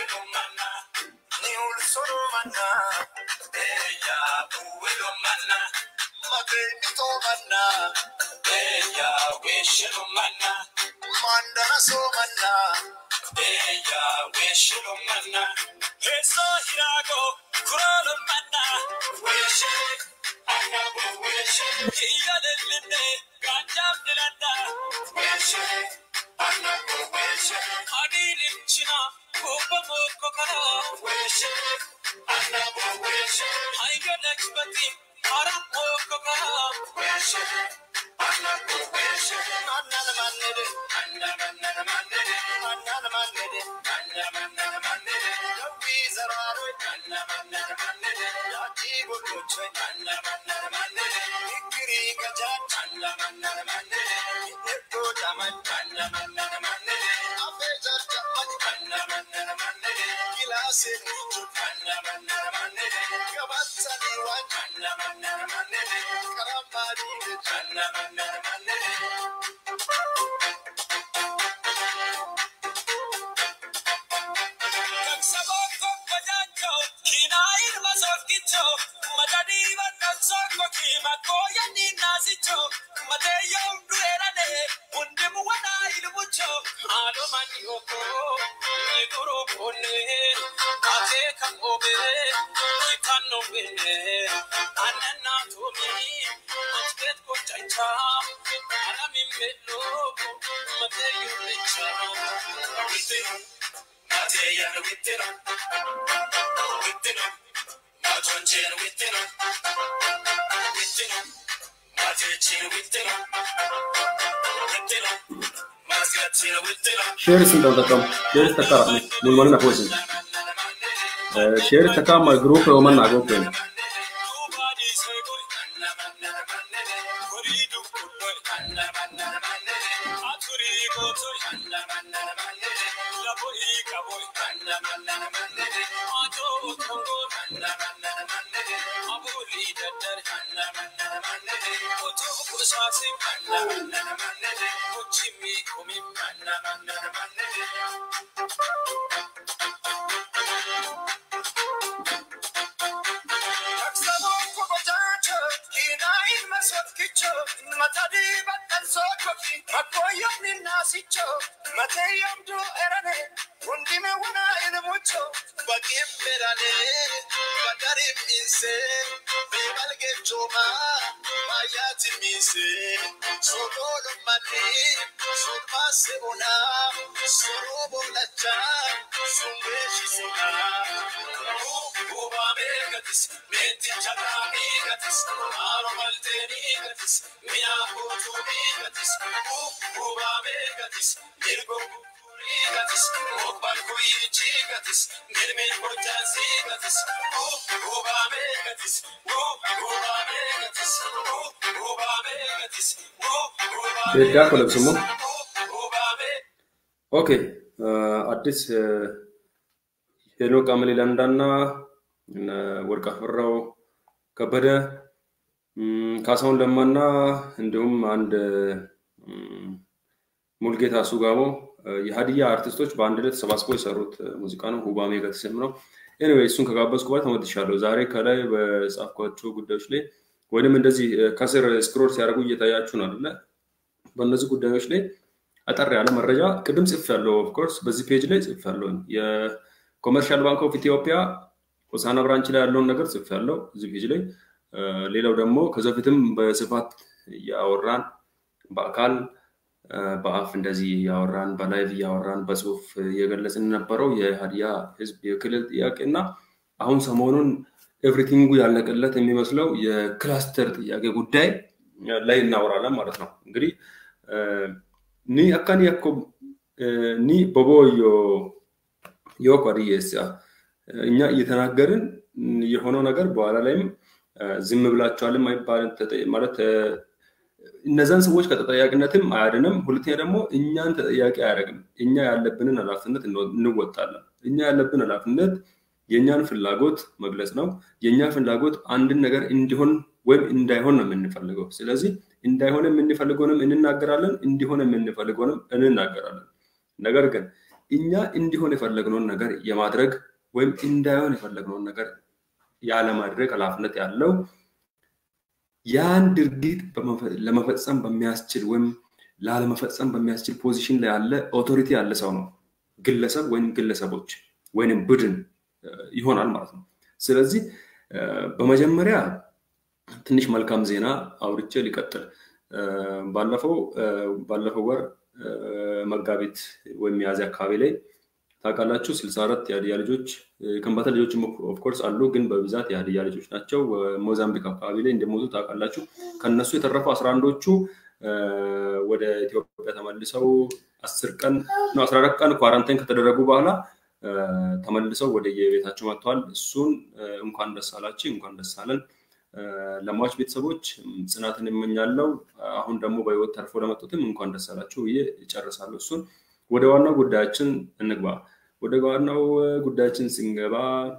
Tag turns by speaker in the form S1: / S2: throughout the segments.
S1: Mandana somanna, eya weshilo manna, eso hirago kuralo manna, weshe, anabo weshe, iya lelinde, ganjam dilanda, weshe, anabo weshe, adilim china, kupa moko kara, weshe, anabo weshe, aiga lakshpati, aram moko kara, weshe, anabo weshe, manana manede, manana manana manede, manana manede, manana manana manede, yawi zararo, manana manana manede, yaji bulucho, manana manana manede, ikiri gaja, manana manana manede, ikko jaman, manana manana manede, afe jaman, manana manana manede, kilase nicho, manana manana manede, kabatsa niwan, manana manana manede, karamari, manana manana manede. Saboko bajanjo, kinair masofkicho, madadi batansoko kima koya ni nazicho, mateyo mduerane, undimu wana ilmucho, alo mani oko, negoro kone, kate kangobe, kitano bene, anana tomi, machket ko chancha, anami melo, mateyo lecha, witero, mateya witero, witero, matonchero witero, witero, matechero witero, witero, masgachero witero.
S2: Shares inte takaam. Shares takaa mun manna poisin. Shares takaa ma group o manna go pen. Beekaa kolabsumoo. ኦኬ አዲስ ሄኖክ አመሌ ላንዳና እነ ወርቅ አፈራው ከበደ እም፣ ካሳሁን ለማና እንዲሁም አንድ እም፣ ሙልጌታ ሱጋሞ የሀዲያ አርቲስቶች በአንድ ላይ ተሰባስበው የሰሩት ሙዚቃ ነው። ሁባሜ ከተሰም ነው። ኤኒዌይ እሱን ከጋበዝኩ በኋላ ተመልሻለሁ። ዛሬ ከላይ በጻፍኳቸው ጉዳዮች ላይ ወይንም እንደዚህ ከስር ስክሮል ሲያደርጉ እየታያችሁ ነው አይደለ? በእነዚህ ጉዳዮች ላይ አጠር ያለ መረጃ ቅድም ጽፍ ያለው ኦፍኮርስ በዚህ ፔጅ ላይ ጽፍ ያለው የኮመርሻል ባንክ ኦፍ ኢትዮጵያ ሆሳዕና ብራንች ላይ ያለውን ነገር ጽፍ ያለው እዚህ ፔጅ ላይ እ፣ ሌላው ደግሞ ከዚ በፊትም በስፋት እያወራን በአካል እ፣ በአፍ እንደዚህ እያወራን በላይቭ እያወራን በጽሁፍ እየገለጽን የነበረው የሀዲያ ህዝብ የክልል ጥያቄ እና አሁን ሰሞኑን ኤቭሪቲንጉ ያለቀለት የሚመስለው የክላስተር ጥያቄ ጉዳይ ላይ እናወራለን ማለት ነው። እንግዲህ እ፣ ኒ አካኒ ያኮ ኒ ቦቦዮ ዮኮ ሪየሳ እኛ እየተናገርን የሆነው ነገር በኋላ ላይም እ፣ ዝም ብላችኋልም አይባልም ተጠ- ማለት እ፣ እነዛን ሰዎች ከተጠያቂነትም አያድንም። ሁለተኛ ደግሞ እኛን ተጠያቂ አያደርግም። እኛ ያለብንን ኃላፊነት እንወ- እንወጣለን። እኛ ያለብን ኃላፊነት የእኛን ፍላጎት መግለጽ ነው። የእኛ ፍላጎት አንድን ነገር እንዲሆን ወይም እንዳይሆን ነው የምንፈልገው። ስለዚህ እንዳይሆን የምንፈልገውንም እንናገራለን፣ እንዲሆን የምንፈልገውንም እንናገራለን። ነገር ግን እኛ እንዲሆን የፈለግነውን ነገር የማድረግ ወይም እንዳይሆን የፈለግነውን ነገር ያለማድረግ ኃላፊነት ያለው ያን ድርጊት ለመፈጸም በሚያስችል ወይም ላለመፈጸም በሚያስችል ፖዚሽን ላይ ያለ ኦቶሪቲ ያለ ሰው ነው። ግለሰብ ወይም ግለሰቦች ወይም ቡድን ይሆናል ማለት ነው። ስለዚህ በመጀመሪያ ትንሽ መልካም ዜና አውርቼ ሊቀጥል ባለፈው ባለፈው ወር መጋቢት ወይም ሚያዝያ አካባቢ ላይ ታውቃላችሁ ስልሳ አራት የሀዲያ ልጆች ከምባታ ልጆች ኦፍኮርስ አሉ፣ ግን በብዛት የሀዲያ ልጆች ናቸው። ሞዛምቢክ አካባቢ ላይ እንደሞቱ ታውቃላችሁ። ከነሱ የተረፉ አስራ አንዶቹ ወደ ኢትዮጵያ ተመልሰው አስር ቀን ነው አስራ አራት ቀን ኳራንታይን ከተደረጉ በኋላ ተመልሰው ወደ የቤታቸው መጥተዋል። እሱን እንኳን ደስ አላችሁ፣ እንኳን ደስ አለን። ለሟች ቤተሰቦች ጽናትን እመኛለሁ። አሁን ደግሞ በህይወት ተርፎ ለመጡትም እንኳን ደስ አላችሁ ብዬ እጨርሳለሁ። እሱን ወደ ዋናው ጉዳያችን እንግባ። ወደ ዋናው ጉዳያችን ስንገባ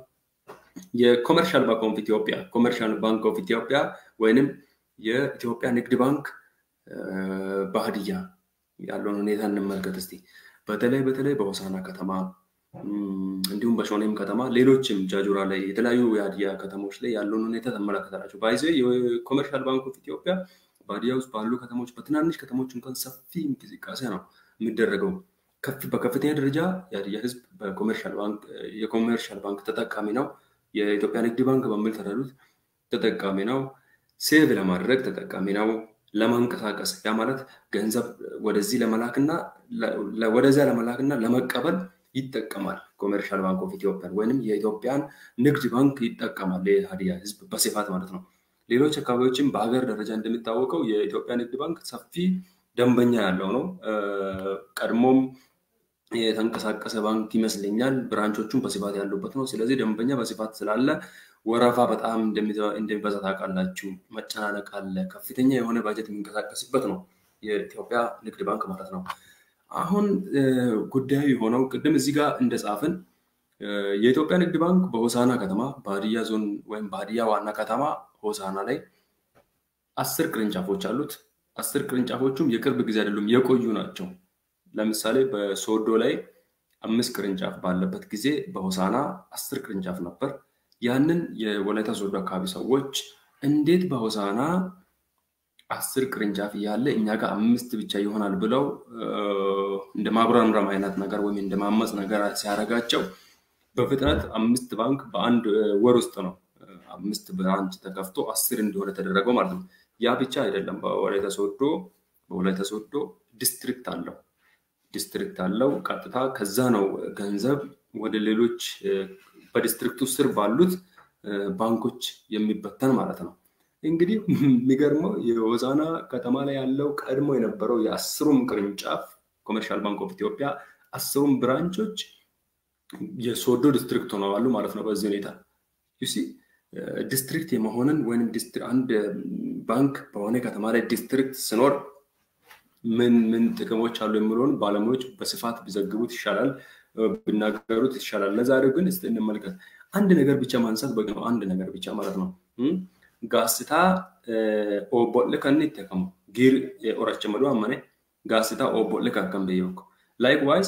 S2: የኮመርሻል ባንክ ኦፍ ኢትዮጵያ ኮመርሻል ባንክ ኦፍ ኢትዮጵያ ወይንም የኢትዮጵያ ንግድ ባንክ በሀዲያ ያለውን ሁኔታ እንመልከት እስቲ። በተለይ በተለይ በሆሳና ከተማ እንዲሁም በሾኔም ከተማ ሌሎችም ጃጁራ ላይ የተለያዩ የሀዲያ ከተሞች ላይ ያለውን ሁኔታ ተመለከታላቸው። ባይዘ የኮመርሻል ባንክ ኦፍ ኢትዮጵያ በሀዲያ ውስጥ ባሉ ከተሞች በትናንሽ ከተሞች እንኳን ሰፊ እንቅስቃሴ ነው የሚደረገው። በከፍተኛ ደረጃ የሀዲያ ህዝብ የኮመርሻል ባንክ ተጠቃሚ ነው። የኢትዮጵያ ንግድ ባንክ በሚል ተረዱት ተጠቃሚ ነው። ሴቭ ለማድረግ ተጠቃሚ ነው። ለማንቀሳቀስ ያ ማለት ገንዘብ ወደዚህ ለመላክና ወደዚያ ለመላክና ለመቀበል ይጠቀማል። ኮሜርሻል ባንክ ኦፍ ኢትዮጵያን ወይም የኢትዮጵያን ንግድ ባንክ ይጠቀማል የሀዲያ ህዝብ በስፋት ማለት ነው። ሌሎች አካባቢዎችም በሀገር ደረጃ እንደሚታወቀው የኢትዮጵያ ንግድ ባንክ ሰፊ ደንበኛ ያለው ነው። ቀድሞም የተንቀሳቀሰ ባንክ ይመስለኛል። ብራንቾቹም በስፋት ያሉበት ነው። ስለዚህ ደንበኛ በስፋት ስላለ ወረፋ በጣም እንደሚበዛ ታውቃላችሁ። መጨናነቅ አለ። ከፍተኛ የሆነ ባጀት የሚንቀሳቀስበት ነው የኢትዮጵያ ንግድ ባንክ ማለት ነው። አሁን ጉዳዩ የሆነው ቅድም እዚህ ጋር እንደጻፍን የኢትዮጵያ ንግድ ባንክ በሆሳና ከተማ በሀዲያ ዞን ወይም በሀዲያ ዋና ከተማ ሆሳና ላይ አስር ቅርንጫፎች አሉት። አስር ቅርንጫፎቹም የቅርብ ጊዜ አይደሉም፣ የቆዩ ናቸው። ለምሳሌ በሶዶ ላይ አምስት ቅርንጫፍ ባለበት ጊዜ በሆሳና አስር ቅርንጫፍ ነበር። ያንን የወላይታ ሶዶ አካባቢ ሰዎች እንዴት በሆሳና አስር ቅርንጫፍ እያለ እኛ ጋር አምስት ብቻ ይሆናል ብለው እንደ ማጉረምረም አይነት ነገር ወይም እንደ ማመፅ ነገር ሲያደርጋቸው በፍጥነት አምስት ባንክ በአንድ ወር ውስጥ ነው አምስት ብራንች ተከፍቶ አስር እንዲሆነ የተደረገው ማለት ነው። ያ ብቻ አይደለም። በወላይታ ሶዶ በወላይታ ሶዶ ዲስትሪክት አለው ዲስትሪክት አለው። ቀጥታ ከዛ ነው ገንዘብ ወደ ሌሎች በዲስትሪክቱ ስር ባሉት ባንኮች የሚበተን ማለት ነው። እንግዲህ የሚገርመው የሆሳና ከተማ ላይ ያለው ቀድሞ የነበረው የአስሩም ቅርንጫፍ ኮመርሻል ባንክ ኦፍ ኢትዮጵያ አስሩም ብራንቾች የሶዶ ዲስትሪክት ሆነዋሉ ማለት ነው። በዚህ ሁኔታ ዩሲ ዲስትሪክት የመሆንን ወይም አንድ ባንክ በሆነ ከተማ ላይ ዲስትሪክት ሲኖር ምን ምን ጥቅሞች አሉ የሚለውን ባለሙያዎች በስፋት ቢዘግቡት ይሻላል፣ ቢናገሩት ይሻላል። ለዛሬው ግን እስኪ እንመልከት። አንድ ነገር ብቻ ማንሳት በቂ ነው። አንድ ነገር ብቻ ማለት ነው። ጋስታ ኦቦሌ ከን ይጠቀሙ ጊር ኦረቸ መዱ አመኔ ጋስታ ኦቦሌ ካከም በየውኩ ላይክ ዋይዝ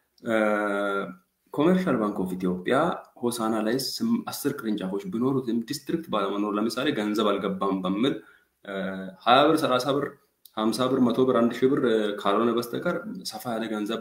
S2: ኮመርሻል ባንክ ኦፍ ኢትዮጵያ ሆሳና ላይ አስር ቅርንጫፎች ቢኖሩትም ዲስትሪክት ባለመኖር ለምሳሌ ገንዘብ አልገባም በሚል ሀያ ብር ሰላሳ ብር ሀምሳ ብር መቶ ብር አንድ ሺህ ብር ካልሆነ በስተቀር ሰፋ ያለ ገንዘብ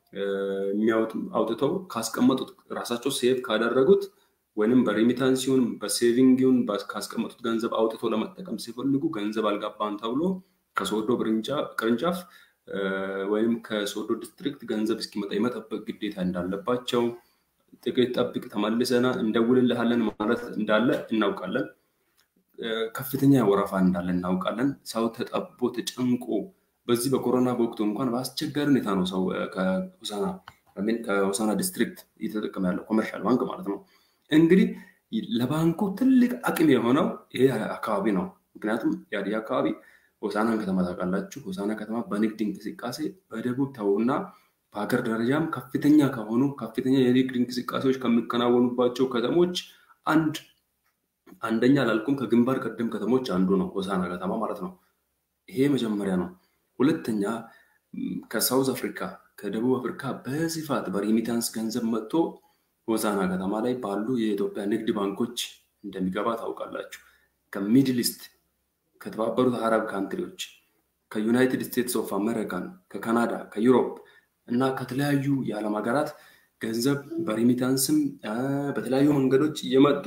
S2: አውጥተው ካስቀመጡት ራሳቸው ሴቭ ካደረጉት ወይም በሬሚታንስ ይሁን በሴቪንግ ይሁን ካስቀመጡት ገንዘብ አውጥቶ ለመጠቀም ሲፈልጉ ገንዘብ አልገባም ተብሎ ከሶዶ ቅርንጫፍ ወይም ከሶዶ ዲስትሪክት ገንዘብ እስኪመጣ የመጠበቅ ግዴታ እንዳለባቸው ጥቂት ጠብቅ ተመልሰና እንደውልልሃለን ማለት እንዳለ እናውቃለን። ከፍተኛ ወረፋ እንዳለ እናውቃለን። ሰው ተጠቦ ተጨንቆ በዚህ በኮሮና በወቅቱ እንኳን በአስቸጋሪ ሁኔታ ነው ሰው ከሆሳና ከሆሳና ዲስትሪክት እየተጠቀመ ያለው ኮመርሻል ባንክ ማለት ነው። እንግዲህ ለባንኩ ትልቅ አቅም የሆነው ይሄ አካባቢ ነው። ምክንያቱም የሀዲያ አካባቢ ሆሳናን ከተማ ታውቃላችሁ። ሆሳና ከተማ በንግድ እንቅስቃሴ በደቡብ ተውና በሀገር ደረጃም ከፍተኛ ከሆኑ ከፍተኛ የንግድ እንቅስቃሴዎች ከሚከናወኑባቸው ከተሞች አንድ አንደኛ ላልኩም ከግንባር ቀደም ከተሞች አንዱ ነው ሆሳና ከተማ ማለት ነው። ይሄ መጀመሪያ ነው። ሁለተኛ ከሳውዝ አፍሪካ ከደቡብ አፍሪካ በስፋት በሪሚታንስ ገንዘብ መጥቶ ሆሳና ከተማ ላይ ባሉ የኢትዮጵያ ንግድ ባንኮች እንደሚገባ ታውቃላችሁ። ከሚድል ኢስት፣ ከተባበሩት አረብ ካንትሪዎች፣ ከዩናይትድ ስቴትስ ኦፍ አሜሪካን፣ ከካናዳ፣ ከዩሮፕ እና ከተለያዩ የዓለም ሀገራት ገንዘብ በሪሚታንስም በተለያዩ መንገዶች እየመጡ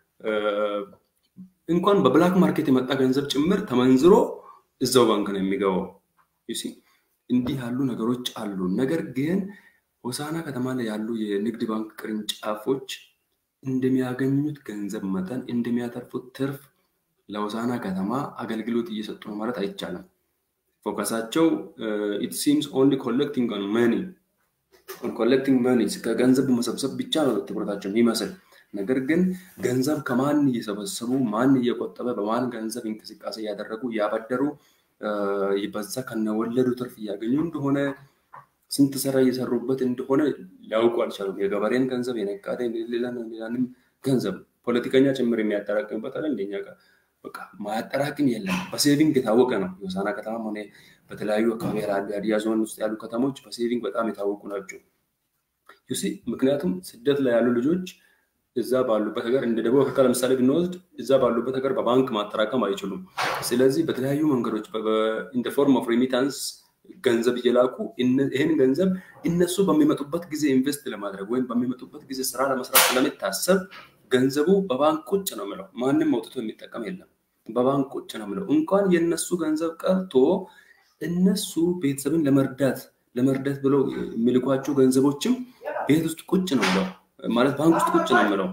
S2: እንኳን በብላክ ማርኬት የመጣ ገንዘብ ጭምር ተመንዝሮ እዛው ባንክ ነው የሚገባው። እንዲህ ያሉ ነገሮች አሉ። ነገር ግን ሆሳና ከተማ ላይ ያሉ የንግድ ባንክ ቅርንጫፎች እንደሚያገኙት ገንዘብ መጠን እንደሚያተርፉት ትርፍ ለሆሳና ከተማ አገልግሎት እየሰጡ ነው ማለት አይቻልም። ፎከሳቸው ኢት ሲምስ ኦንሊ ኮሌክቲንግ ኦን መኒ ኮሌክቲንግ መኒ ከገንዘብ መሰብሰብ ብቻ ነው ትኩረታቸው የሚመስል ነገር ግን ገንዘብ ከማን እየሰበሰቡ ማን እየቆጠበ በማን ገንዘብ እንቅስቃሴ እያደረጉ እያበደሩ በዛ ከነወለዱ ትርፍ እያገኙ እንደሆነ ስንት ስራ እየሰሩበት እንደሆነ ሊያውቁ አልቻሉም። የገበሬን ገንዘብ የነጋዴ ሌላንም ገንዘብ ፖለቲከኛ ጭምር የሚያጠራቅምበት አለ እንደኛ ጋር በቃ ማያጠራቅም የለም። በሴቪንግ የታወቀ ነው። የሆሳና ከተማ ሆነ በተለያዩ አካባቢ ያሉ የሀዲያ ዞን ውስጥ ያሉ ከተሞች በሴቪንግ በጣም የታወቁ ናቸው። ዩሲ ምክንያቱም ስደት ላይ ያሉ ልጆች እዛ ባሉበት ሀገር እንደ ደቡብ አፍሪካ ለምሳሌ ብንወስድ እዛ ባሉበት ሀገር በባንክ ማጠራቀም አይችሉም። ስለዚህ በተለያዩ መንገዶች ኢን ፎርም ኦፍ ሪሚታንስ ገንዘብ እየላኩ ይህን ገንዘብ እነሱ በሚመጡበት ጊዜ ኢንቨስት ለማድረግ ወይም በሚመጡበት ጊዜ ስራ ለመስራት ስለሚታሰብ ገንዘቡ በባንክ ቁጭ ነው ምለው። ማንም አውጥቶ የሚጠቀም የለም። በባንክ ቁጭ ነው ምለው። እንኳን የእነሱ ገንዘብ ቀርቶ እነሱ ቤተሰብን ለመርዳት ለመርዳት ብለው የሚልኳቸው ገንዘቦችም ቤት ውስጥ ቁጭ ነው ምለው ማለት ባንክ ውስጥ ቁጭ ነው የምለው።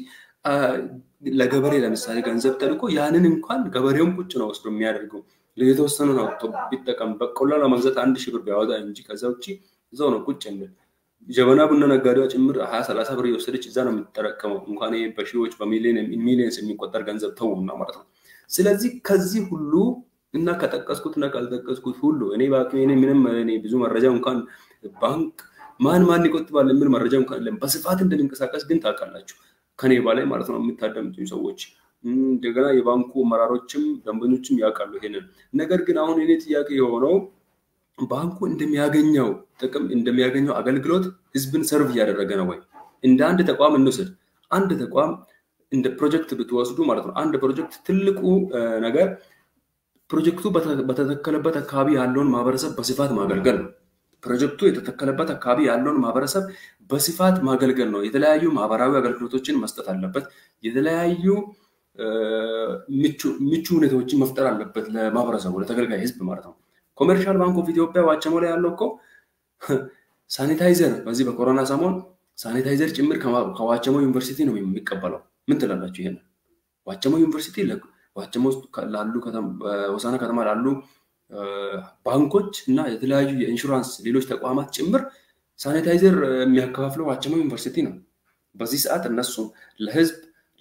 S2: ለገበሬ ለምሳሌ ገንዘብ ተልኮ ያንን እንኳን ገበሬውም ቁጭ ነው ወስዶ የሚያደርገው የተወሰኑ ነው ቢጠቀም በቆሎ ለመግዛት አንድ ሺህ ብር ቢያወጣ እንጂ ከዛ ውጭ እዛው ነው ቁጭ የሚል ጀበና ቡና ነጋዴዋ ጭምር ሀያ ሰላሳ ብር የወሰደች እዛ ነው የምትጠረቀመው። እንኳን በሺዎች በሚሊየንስ የሚቆጠር ገንዘብ ተውና ማለት ነው። ስለዚህ ከዚህ ሁሉ እና ከጠቀስኩት እና ካልጠቀስኩት ሁሉ እኔ በአቅሜ ምንም ብዙ መረጃ እንኳን ባንክ ማን ማን ይቆጥባል የሚል መረጃ እንኳን የለም። በስፋት እንደሚንቀሳቀስ ግን ታውቃላችሁ ከኔ በላይ ማለት ነው የምታዳምጡኝ ሰዎች። እንደገና የባንኩ አመራሮችም ደንበኞችም ያውቃሉ ይሄንን። ነገር ግን አሁን እኔ ጥያቄ የሆነው ባንኩ እንደሚያገኘው ጥቅም እንደሚያገኘው አገልግሎት ህዝብን ሰርቭ እያደረገ ነው ወይ? እንደ አንድ ተቋም እንውሰድ። አንድ ተቋም እንደ ፕሮጀክት ብትወስዱ ማለት ነው አንድ ፕሮጀክት ትልቁ ነገር ፕሮጀክቱ በተተከለበት አካባቢ ያለውን ማህበረሰብ በስፋት ማገልገል ነው። ፕሮጀክቱ የተተከለበት አካባቢ ያለውን ማህበረሰብ በስፋት ማገልገል ነው። የተለያዩ ማህበራዊ አገልግሎቶችን መስጠት አለበት። የተለያዩ ምቹ ሁኔታዎችን መፍጠር አለበት ለማህበረሰቡ፣ ለተገልጋይ ህዝብ ማለት ነው። ኮሜርሻል ባንክ ኦፍ ኢትዮጵያ ዋቸሞ ላይ ያለው እኮ ሳኒታይዘር በዚህ በኮሮና ሰሞን ሳኒታይዘር ጭምር ከዋቸሞ ዩኒቨርሲቲ ነው የሚቀበለው። ምን ትላላችሁ? ይሄን ዋቸሞ ዩኒቨርሲቲ ዋቸሞ ላሉ ሆሳና ከተማ ላሉ ባንኮች እና የተለያዩ የኢንሹራንስ ሌሎች ተቋማት ጭምር ሳኒታይዘር የሚያከፋፍለው ዋቸሞ ዩኒቨርሲቲ ነው። በዚህ ሰዓት እነሱ ለህዝብ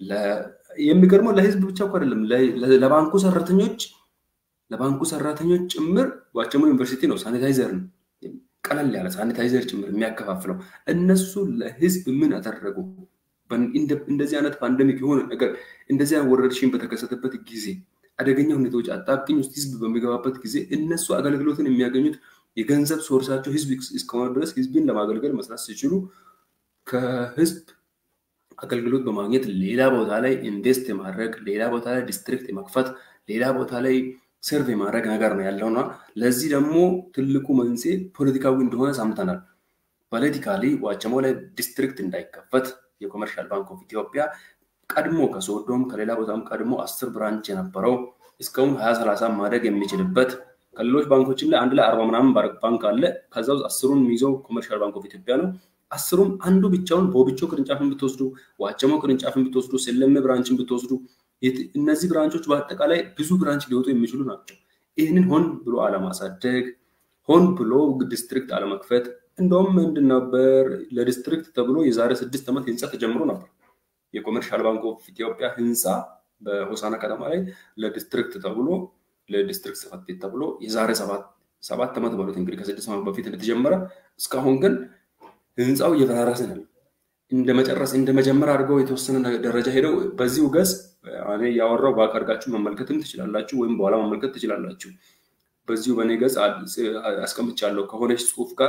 S2: የሚገርመው ለህዝብ ብቻ እኮ አይደለም ለባንኩ ሰራተኞች ለባንኩ ሰራተኞች ጭምር ዋቸሞ ዩኒቨርሲቲ ነው ሳኒታይዘር ነው ቀለል ያለ ሳኒታይዘር ጭምር የሚያከፋፍለው። እነሱ ለህዝብ ምን አደረጉ? እንደዚህ አይነት ፓንደሚክ የሆነ ነገር እንደዚህ ወረርሽኝ በተከሰተበት ጊዜ አደገኛ ሁኔታዎች አጣብቅኝ ውስጥ ህዝብ በሚገባበት ጊዜ እነሱ አገልግሎትን የሚያገኙት የገንዘብ ሶርሳቸው ህዝብ እስከሆነ ድረስ ህዝብን ለማገልገል መስራት ሲችሉ ከህዝብ አገልግሎት በማግኘት ሌላ ቦታ ላይ ኢንቨስት የማድረግ ሌላ ቦታ ላይ ዲስትሪክት የመክፈት ሌላ ቦታ ላይ ሰርቭ የማድረግ ነገር ነው ያለውና ለዚህ ደግሞ ትልቁ መንስኤ ፖለቲካዊ እንደሆነ ሰምተናል። ፖለቲካሊ ዋቸሞ ላይ ዲስትሪክት እንዳይከፈት የኮመርሻል ባንክ ኦፍ ኢትዮጵያ ቀድሞ ከሶዶም ከሌላ ቦታም ቀድሞ አስር ብራንች የነበረው እስካሁን ሀያ ሰላሳ ማደግ የሚችልበት ከሌሎች ባንኮችም ላይ አንድ ላይ አርባ ምናምን ባንክ አለ። ከዛ ውስጥ አስሩን የሚይዘው ኮመርሻል ባንክ ኦፍ ኢትዮጵያ ነው። አስሩም አንዱ ብቻውን በወብቾ ቅርንጫፍን ብትወስዱ፣ ዋቸሞ ቅርንጫፍን ብትወስዱ፣ ሰለሜ ብራንችን ብትወስዱ እነዚህ ብራንቾች በአጠቃላይ ብዙ ብራንች ሊወጡ የሚችሉ ናቸው። ይህንን ሆን ብሎ አለማሳደግ፣ ሆን ብሎ ዲስትሪክት አለመክፈት። እንደውም ምንድን ነበር ለዲስትሪክት ተብሎ የዛሬ ስድስት ዓመት ህንፃ ተጀምሮ ነበር። የኮመርሻል ባንክ ኦፍ ኢትዮጵያ ህንፃ በሆሳና ከተማ ላይ ለዲስትሪክት ተብሎ ለዲስትሪክት ጽሕፈት ቤት ተብሎ የዛሬ ሰባት ዓመት በሉት እንግዲህ ከስድስት ዓመት በፊት እንደተጀመረ እስካሁን ግን ህንፃው እየፈራረሰ ነው። እንደ መጨረስ እንደ መጀመር አድርገው የተወሰነ ደረጃ ሄደው በዚሁ ገጽ እኔ ያወራው ባክ አድርጋችሁ መመልከትም ትችላላችሁ፣ ወይም በኋላ መመልከት ትችላላችሁ። በዚሁ በእኔ ገጽ አስቀምጫለሁ ከሆነች ጽሁፍ ጋር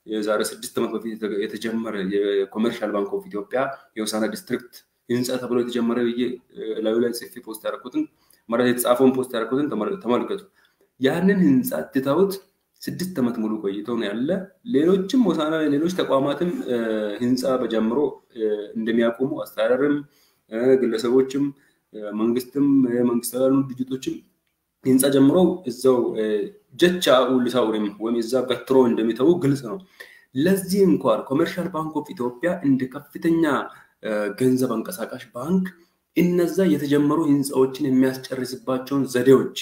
S2: የዛሬ ስድስት ዓመት በፊት የተጀመረ የኮመርሻል ባንክ ኦፍ ኢትዮጵያ የሆሳዕና ዲስትሪክት ህንፃ ተብሎ የተጀመረ ብዬ ላዩ ላይ ጽፌ ፖስት ያደረኩትን ማለት የተጻፈውን ፖስት ያደረኩትን ተመልከቱ። ያንን ህንፃ ትተውት ስድስት ዓመት ሙሉ ቆይተው ነው ያለ። ሌሎችም ሆሳዕና ሌሎች ተቋማትም ህንፃ በጀምሮ እንደሚያቆሙ አስተዳደርም፣ ግለሰቦችም፣ መንግስትም መንግስት ያሉ ድርጅቶችም ህንፃ ጀምሮ እዛው ጀቻ ውልሳ ኡሪም ወይም እዛ ገትሮ እንደሚተዉ ግልጽ ነው። ለዚህ እንኳን ኮመርሻል ባንክ ኦፍ ኢትዮጵያ እንደ ከፍተኛ ገንዘብ አንቀሳቃሽ ባንክ እነዛ የተጀመሩ ህንፃዎችን የሚያስጨርስባቸውን ዘዴዎች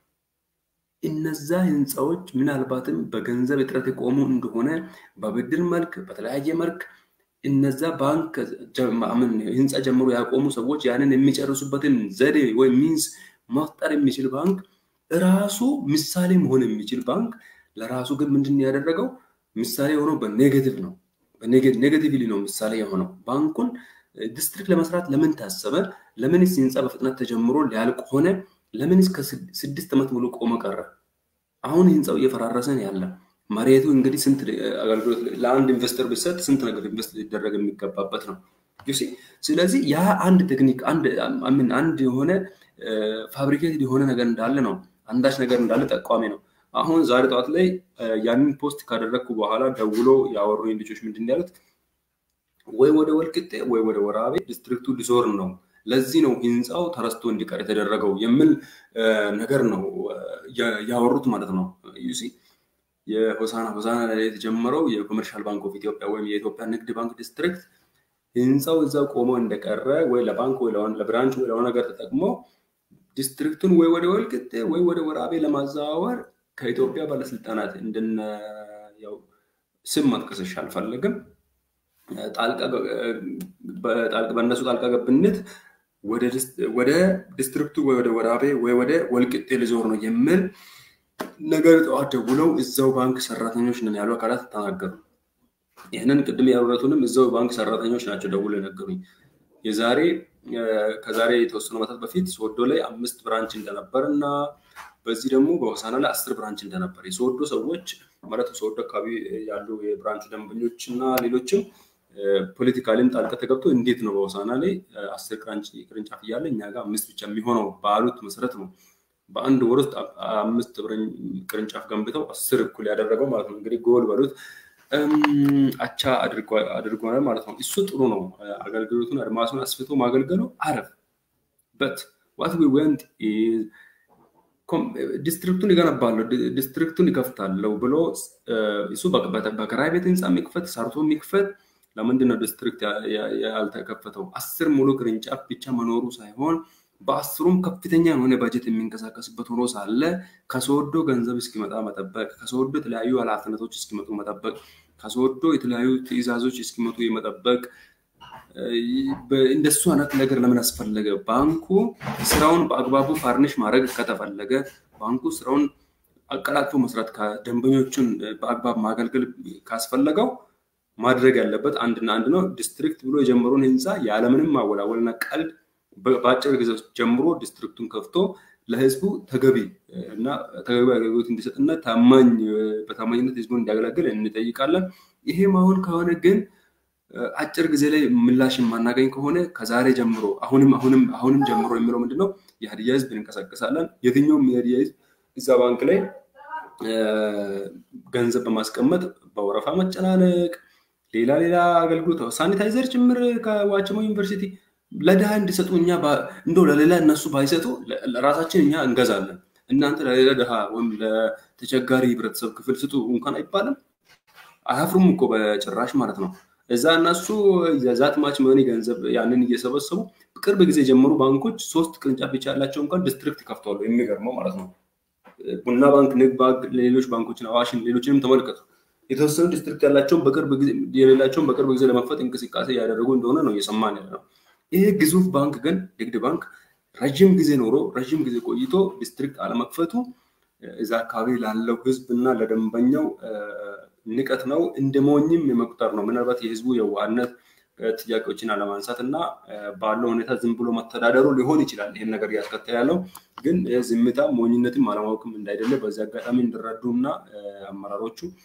S2: እነዛ ህንፃዎች ምናልባትም በገንዘብ እጥረት የቆሙ እንደሆነ በብድር መልክ በተለያየ መልክ እነዛ ባንክ ህንፃ ጀምሮ ያቆሙ ሰዎች ያንን የሚጨርሱበትን ዘዴ ወይም ሚንስ መፍጠር የሚችል ባንክ ራሱ ምሳሌ መሆን የሚችል ባንክ ለራሱ ግን ምንድን ያደረገው ምሳሌ የሆነው በኔጌቲቭ ነው። ኔጌቲቭሊ ነው ምሳሌ የሆነው። ባንኩን ዲስትሪክት ለመስራት ለምን ታሰበ? ለምንስ ህንፃ በፍጥነት ተጀምሮ ሊያልቅ ሆነ? ለምንስ ከስድስት ዓመት ሙሉ ቆመ ቀረ? አሁን ህንፃው እየፈራረሰ ነው ያለ። መሬቱ እንግዲህ ስንት አገልግሎት ለአንድ ኢንቨስተር ቢሰጥ ስንት ነገር ኢንቨስት ሊደረግ የሚገባበት ነው። ስለዚህ ያ አንድ ቴክኒክ አንድ የሆነ ፋብሪኬትድ የሆነ ነገር እንዳለ ነው፣ አንዳች ነገር እንዳለ ጠቋሚ ነው። አሁን ዛሬ ጠዋት ላይ ያንን ፖስት ካደረግኩ በኋላ ደውሎ ያወሩኝ ልጆች ምንድን ያሉት ወይ ወደ ወልቅጤ ወይ ወደ ወራቤ ዲስትሪክቱ ሊዞር ነው፣ ለዚህ ነው ህንፃው ተረስቶ እንዲቀር የተደረገው የሚል ነገር ነው ያወሩት ማለት ነው። ዩሲ የሆሳና ሆሳና ላይ የተጀመረው የኮመርሻል ባንክ ኦፍ ኢትዮጵያ ወይም የኢትዮጵያ ንግድ ባንክ ዲስትሪክት ህንፃው እዛው ቆሞ እንደቀረ ወይ ለባንክ ወይ ለብራንች ወይ ለሆነ ነገር ተጠቅሞ ዲስትሪክቱን ወይ ወደ ወልቅጤ ወይ ወደ ወራቤ ለማዘዋወር ከኢትዮጵያ ባለስልጣናት እንደነ ያው ስም መጥቀስሽ አልፈለግም በእነሱ ጣልቃ ገብነት ወደ ዲስትሪክቱ ወይ ወደ ወራቤ ወይ ወደ ወልቅጤ ሊዞር ነው የሚል ነገር ጠዋት ደውለው እዛው ባንክ ሰራተኞች ነን ያሉ አካላት ተናገሩ። ይህንን ቅድም ያወረቱንም እዛው ባንክ ሰራተኞች ናቸው ደውለው የነገሩኝ። የዛሬ ከዛሬ የተወሰኑ ዓመታት በፊት ሶዶ ላይ አምስት ብራንች እንደነበር እና በዚህ ደግሞ በሆሳና ላይ አስር ብራንች እንደነበር የሶዶ ሰዎች ማለት ሶዶ አካባቢ ያሉ የብራንቹ ደንበኞች እና ሌሎችም ፖለቲካሊም ጣልቃ ተገብቶ እንዴት ነው በሆሳና ላይ አስር ቅርንጫፍ እያለ እኛ ጋር አምስት ብቻ የሚሆነው ባሉት መሰረት ነው በአንድ ወር ውስጥ አምስት ቅርንጫፍ ገንብተው አስር እኩል ያደረገው ማለት ነው። እንግዲህ ጎል በሉት አቻ አድርጓል ማለት ነው። እሱ ጥሩ ነው። አገልግሎቱን አድማሱን አስፍቶ ማገልገሉ አረፍ በት ዋት ዊ ወንት ዲስትሪክቱን ይገነባለሁ፣ ዲስትሪክቱን ይከፍታለሁ ብሎ እሱ በክራይ ቤት ህንፃ የሚክፈት ሰርቶ የሚክፈት ለምንድን ነው ዲስትሪክት ያልተከፈተው? አስር ሙሉ ቅርንጫፍ ብቻ መኖሩ ሳይሆን በአስሩም ከፍተኛ የሆነ በጀት የሚንቀሳቀስበት ሆኖ ሳለ ከሶዶ ገንዘብ እስኪመጣ መጠበቅ፣ ከሶዶ የተለያዩ ኃላፊነቶች እስኪመጡ መጠበቅ፣ ከሶዶ የተለያዩ ትዕዛዞች እስኪመጡ የመጠበቅ እንደሱ አይነት ነገር ለምን አስፈለገ? ባንኩ ስራውን በአግባቡ ፋርኒሽ ማድረግ ከተፈለገ ባንኩ ስራውን አቀላጥፎ መስራት ደንበኞቹን በአግባብ ማገልገል ካስፈለገው ማድረግ ያለበት አንድና አንድ ነው። ዲስትሪክት ብሎ የጀመረውን ህንፃ ያለምንም ማወላወልና ቀልድ በአጭር ጊዜ ጀምሮ ዲስትሪክቱን ከፍቶ ለህዝቡ ተገቢ እና ተገቢ አገልግሎት እንዲሰጥና ታማኝ በታማኝነት ህዝቡን እንዲያገለግል እንጠይቃለን። ይሄም አሁን ከሆነ ግን አጭር ጊዜ ላይ ምላሽ የማናገኝ ከሆነ ከዛሬ ጀምሮ አሁንም አሁንም አሁንም ጀምሮ የሚለው ምንድነው የሀዲያ ህዝብ እንንቀሳቀሳለን። የትኛውም የሀዲያ ህዝብ እዛ ባንክ ላይ ገንዘብ በማስቀመጥ በወረፋ መጨናነቅ፣ ሌላ ሌላ አገልግሎት ሳኒታይዘር ጭምር ከዋቸሞ ዩኒቨርሲቲ ለድሃ እንዲሰጡ እኛ እንደው ለሌላ እነሱ ባይሰጡ ለራሳችን እኛ እንገዛለን። እናንተ ለሌላ ድሃ ወይም ለተቸጋሪ ህብረተሰብ ክፍል ስጡ እንኳን አይባልም። አያፍሩም እኮ በጭራሽ ማለት ነው። እዛ እነሱ የዛት ማች መኒ ገንዘብ ያንን እየሰበሰቡ ቅርብ ጊዜ ጀምሮ ባንኮች ሶስት ቅርንጫፍ ብቻ ያላቸው እንኳን ዲስትሪክት ይከፍተዋሉ። የሚገርመው ማለት ነው። ቡና ባንክ፣ ንግድ ባንክ፣ ሌሎች ባንኮችን አዋሽን፣ ሌሎችንም ተመልከቱ። የተወሰኑ ዲስትሪክት ያላቸውን በቅርብ ጊዜ የሌላቸውን በቅርብ ጊዜ ለመክፈት እንቅስቃሴ እያደረጉ እንደሆነ ነው እየሰማን ያለ ነው። ይሄ ግዙፍ ባንክ ግን ንግድ ባንክ ረዥም ጊዜ ኖሮ ረዥም ጊዜ ቆይቶ ዲስትሪክት አለመክፈቱ እዛ አካባቢ ላለው ህዝብ እና ለደንበኛው ንቀት ነው፣ እንደ ሞኝም የመቁጠር ነው። ምናልባት የህዝቡ የዋህነት ጥያቄዎችን አለማንሳት እና ባለው ሁኔታ ዝም ብሎ መተዳደሩ ሊሆን ይችላል። ይህን ነገር እያስከተለ ያለው ግን ዝምታ ሞኝነትም አለማወቅም እንዳይደለ በዚህ አጋጣሚ እንዲረዱ እና አመራሮቹ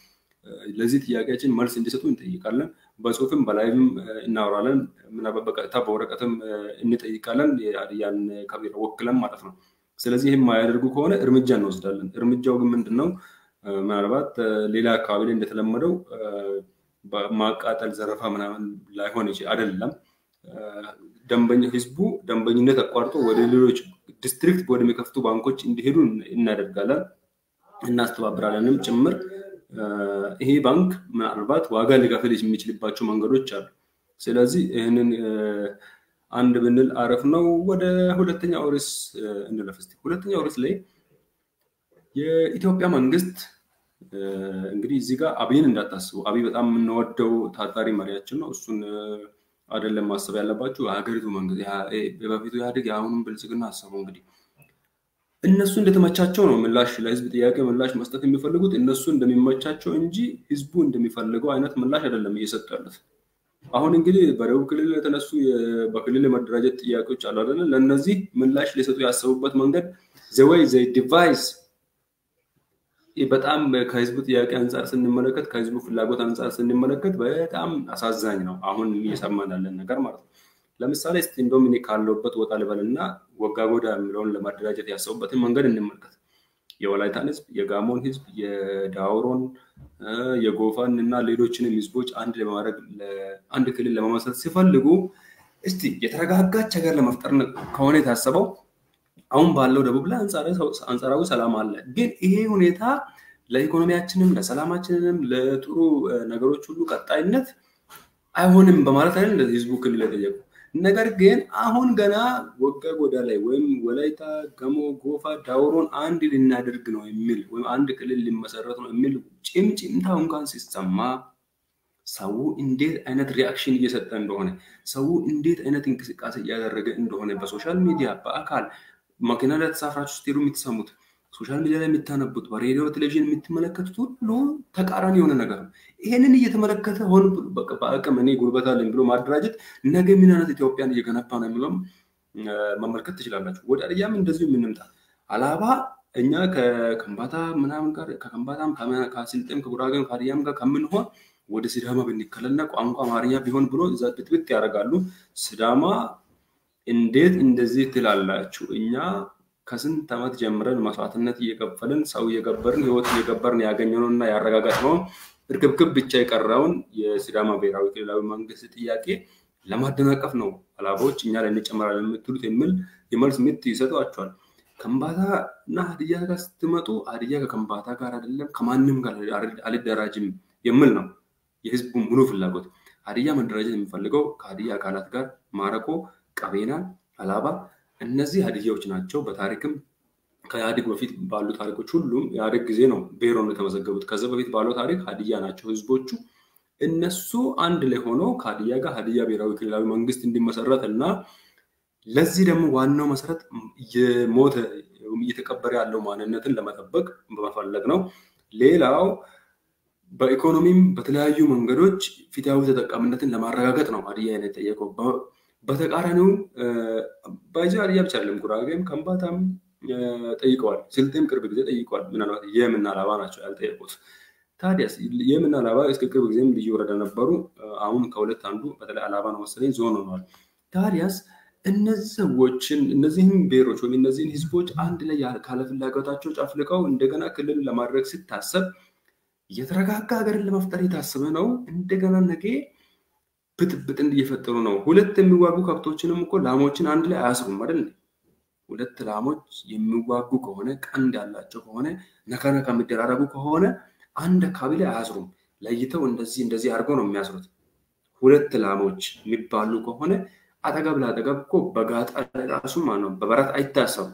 S2: ለዚህ ጥያቄያችን መልስ እንዲሰጡ እንጠይቃለን። በጽሁፍም በላይቭም እናወራለን። ምናልባት በቀጥታ በወረቀትም እንጠይቃለን። የሀዲያን ከቢሮ ወክለን ማለት ነው። ስለዚህ ይህም የማያደርጉ ከሆነ እርምጃ እንወስዳለን። እርምጃው ግን ምንድን ነው? ምናልባት ሌላ አካባቢ ላይ እንደተለመደው ማቃጠል፣ ዘረፋ ምናምን ላይሆን ይችላል። አይደለም ደንበኛ ህዝቡ ደንበኝነት አቋርጦ ወደ ሌሎች ዲስትሪክት ወደሚከፍቱ ባንኮች እንዲሄዱ እናደርጋለን፣ እናስተባብራለንም ጭምር። ይሄ ባንክ ምናልባት ዋጋ ሊከፍል የሚችልባቸው መንገዶች አሉ። ስለዚህ ይህንን አንድ ብንል አረፍ ነው። ወደ ሁለተኛው ርዕስ እንለፍ እስኪ። ሁለተኛው ርዕስ ላይ የኢትዮጵያ መንግስት እንግዲህ እዚህ ጋር አብይን እንዳታስቡ። አብይ በጣም የምንወደው ታታሪ መሪያችን ነው። እሱን አይደለም ማሰብ ያለባችሁ የሀገሪቱ መንግስት በፊቱ ኢህአዴግ የአሁኑም ብልጽግና አሰቡ። እንግዲህ እነሱ እንደተመቻቸው ነው ምላሽ ለህዝብ ጥያቄ ምላሽ መስጠት የሚፈልጉት እነሱ እንደሚመቻቸው እንጂ ህዝቡ እንደሚፈልገው አይነት ምላሽ አይደለም እየሰጡ ያሉት። አሁን እንግዲህ በደቡብ ክልል የተነሱ በክልል የመደራጀት ጥያቄዎች አሉ አይደለ? ለእነዚህ ምላሽ ሊሰጡ ያሰቡበት መንገድ ዘወይ ዘ ዲቫይስ በጣም ከህዝቡ ጥያቄ አንጻር ስንመለከት ከህዝቡ ፍላጎት አንጻር ስንመለከት በጣም አሳዛኝ ነው። አሁን እየሰማን ያለን ነገር ማለት ነው። ለምሳሌ እስቲ እንደውም እኔ ካለሁበት ወጣ ልበልና ወጋ ጎዳ የሚለውን ለማደራጀት ያሰቡበትን መንገድ እንመልከት። የወላይታን ህዝብ፣ የጋሞን ህዝብ፣ የዳውሮን፣ የጎፋን እና ሌሎችንም ህዝቦች አንድ ለማድረግ አንድ ክልል ለመመስረት ሲፈልጉ እስቲ የተረጋጋች ሀገር ለመፍጠር ከሆነ የታሰበው አሁን ባለው ደቡብ ላይ አንጻራዊ ሰላም አለ። ግን ይሄ ሁኔታ ለኢኮኖሚያችንም ለሰላማችንም ለጥሩ ነገሮች ሁሉ ቀጣይነት አይሆንም በማለት አይደል ህዝቡ ክልል የጠየቁ። ነገር ግን አሁን ገና ወጋ ጎዳ ላይ ወይም ወላይታ፣ ገሞ፣ ጎፋ፣ ዳውሮን አንድ ልናደርግ ነው የሚል ወይም አንድ ክልል ሊመሰረት ነው የሚል ጭምጭምታ እንኳን ሲሰማ ሰው እንዴት አይነት ሪያክሽን እየሰጠ እንደሆነ ሰው እንዴት አይነት እንቅስቃሴ እያደረገ እንደሆነ በሶሻል ሚዲያ በአካል መኪና ላይ ተሳፍራችሁ ስትሄዱ የምትሰሙት ሶሻል ሚዲያ ላይ የምታነቡት በሬዲዮ ቴሌቪዥን የምትመለከቱት ሁሉ ተቃራኒ የሆነ ነገር ነው። ይሄንን እየተመለከተ ሆን በአቅም እኔ ጉልበት አለኝ ብሎ ማደራጀት ነገ ምን አይነት ኢትዮጵያን እየገነባ ነው የሚለውም መመልከት ትችላላችሁ። ወደ አድያም እንደዚሁ የምንምጣ አላባ እኛ ከከምባታ ምናምን ጋር ከከምባታም ከስልጤም ከጉራጌም ከሀዲያም ጋር ከምንሆን ወደ ሲዳማ ብንከለልና ቋንቋ አማርኛ ቢሆን ብሎ እዛ ብጥብጥ ያደርጋሉ። ሲዳማ እንዴት እንደዚህ ትላላችሁ? እኛ ከስንት ዓመት ጀምረን መስዋዕትነት እየከፈልን ሰው እየገበርን ህይወት እየገበርን ያገኘነው እና ያረጋገጥነውን እርክብክብ ብቻ የቀረውን የሲዳማ ብሔራዊ ክልላዊ መንግስት ጥያቄ ለማደናቀፍ ነው አላባዎች እኛ ላይ እንጨመራለን የምትሉት የሚል የመልስ ምት ይሰጧቸዋል። ከምባታ እና ሀዲያ ጋር ስትመጡ ሀዲያ ከከምባታ ጋር አይደለም ከማንም ጋር አልደራጅም የሚል ነው የህዝቡ ሙሉ ፍላጎት። ሀዲያ መደራጀት የሚፈልገው ከሀዲያ አካላት ጋር ማረቆ፣ ቀቤና፣ አላባ እነዚህ ሀዲያዎች ናቸው። በታሪክም ከኢህአዴግ በፊት ባሉ ታሪኮች ሁሉም ኢህአዴግ ጊዜ ነው ብሔር ሆነው የተመዘገቡት። ከዚህ በፊት ባለው ታሪክ ሀዲያ ናቸው ህዝቦቹ። እነሱ አንድ ላይ ሆነው ከሀዲያ ጋር ሀዲያ ብሔራዊ ክልላዊ መንግስት እንዲመሰረት እና ለዚህ ደግሞ ዋናው መሰረት የሞተ እየተቀበረ ያለው ማንነትን ለመጠበቅ በመፈለግ ነው። ሌላው በኢኮኖሚም በተለያዩ መንገዶች ፍትሃዊ ተጠቃሚነትን ለማረጋገጥ ነው ሀዲያ የጠየቀው። በተቃራኒው ባይዚ ሀዲያ ብቻ አይደለም፣ ጉራጌም ከምባታም ጠይቀዋል። ስልጤም ቅርብ ጊዜ ጠይቀዋል። ምናልባት የምና አላባ ናቸው ያልጠየቁት። ታዲያስ የምና አላባ እስከ ቅርብ ጊዜም ልዩ ወረዳ ነበሩ። አሁን ከሁለት አንዱ በተለይ አላባ ነው መሰለኝ ዞን ሆነዋል። ታዲያስ እነዚህ ሰዎችን እነዚህም ብሔሮች ወይም እነዚህን ህዝቦች አንድ ላይ ካለፍላጎታቸው ጨፍልቀው እንደገና ክልል ለማድረግ ሲታሰብ የተረጋጋ ሀገርን ለመፍጠር የታሰበ ነው። እንደገና ነገ ብጥብጥ እየፈጠሩ ነው። ሁለት የሚዋጉ ከብቶችንም እኮ ላሞችን አንድ ላይ አያስሩም አይደል? ሁለት ላሞች የሚዋጉ ከሆነ ቀንድ ያላቸው ከሆነ ነካነካ የሚደራረጉ ከሆነ አንድ አካባቢ ላይ አያስሩም። ለይተው እንደዚህ እንደዚህ አድርገው ነው የሚያስሩት። ሁለት ላሞች የሚባሉ ከሆነ አጠገብ ለአጠገብ እኮ በጋጣ ራሱ ማለት ነው በበረት አይታሰቡም።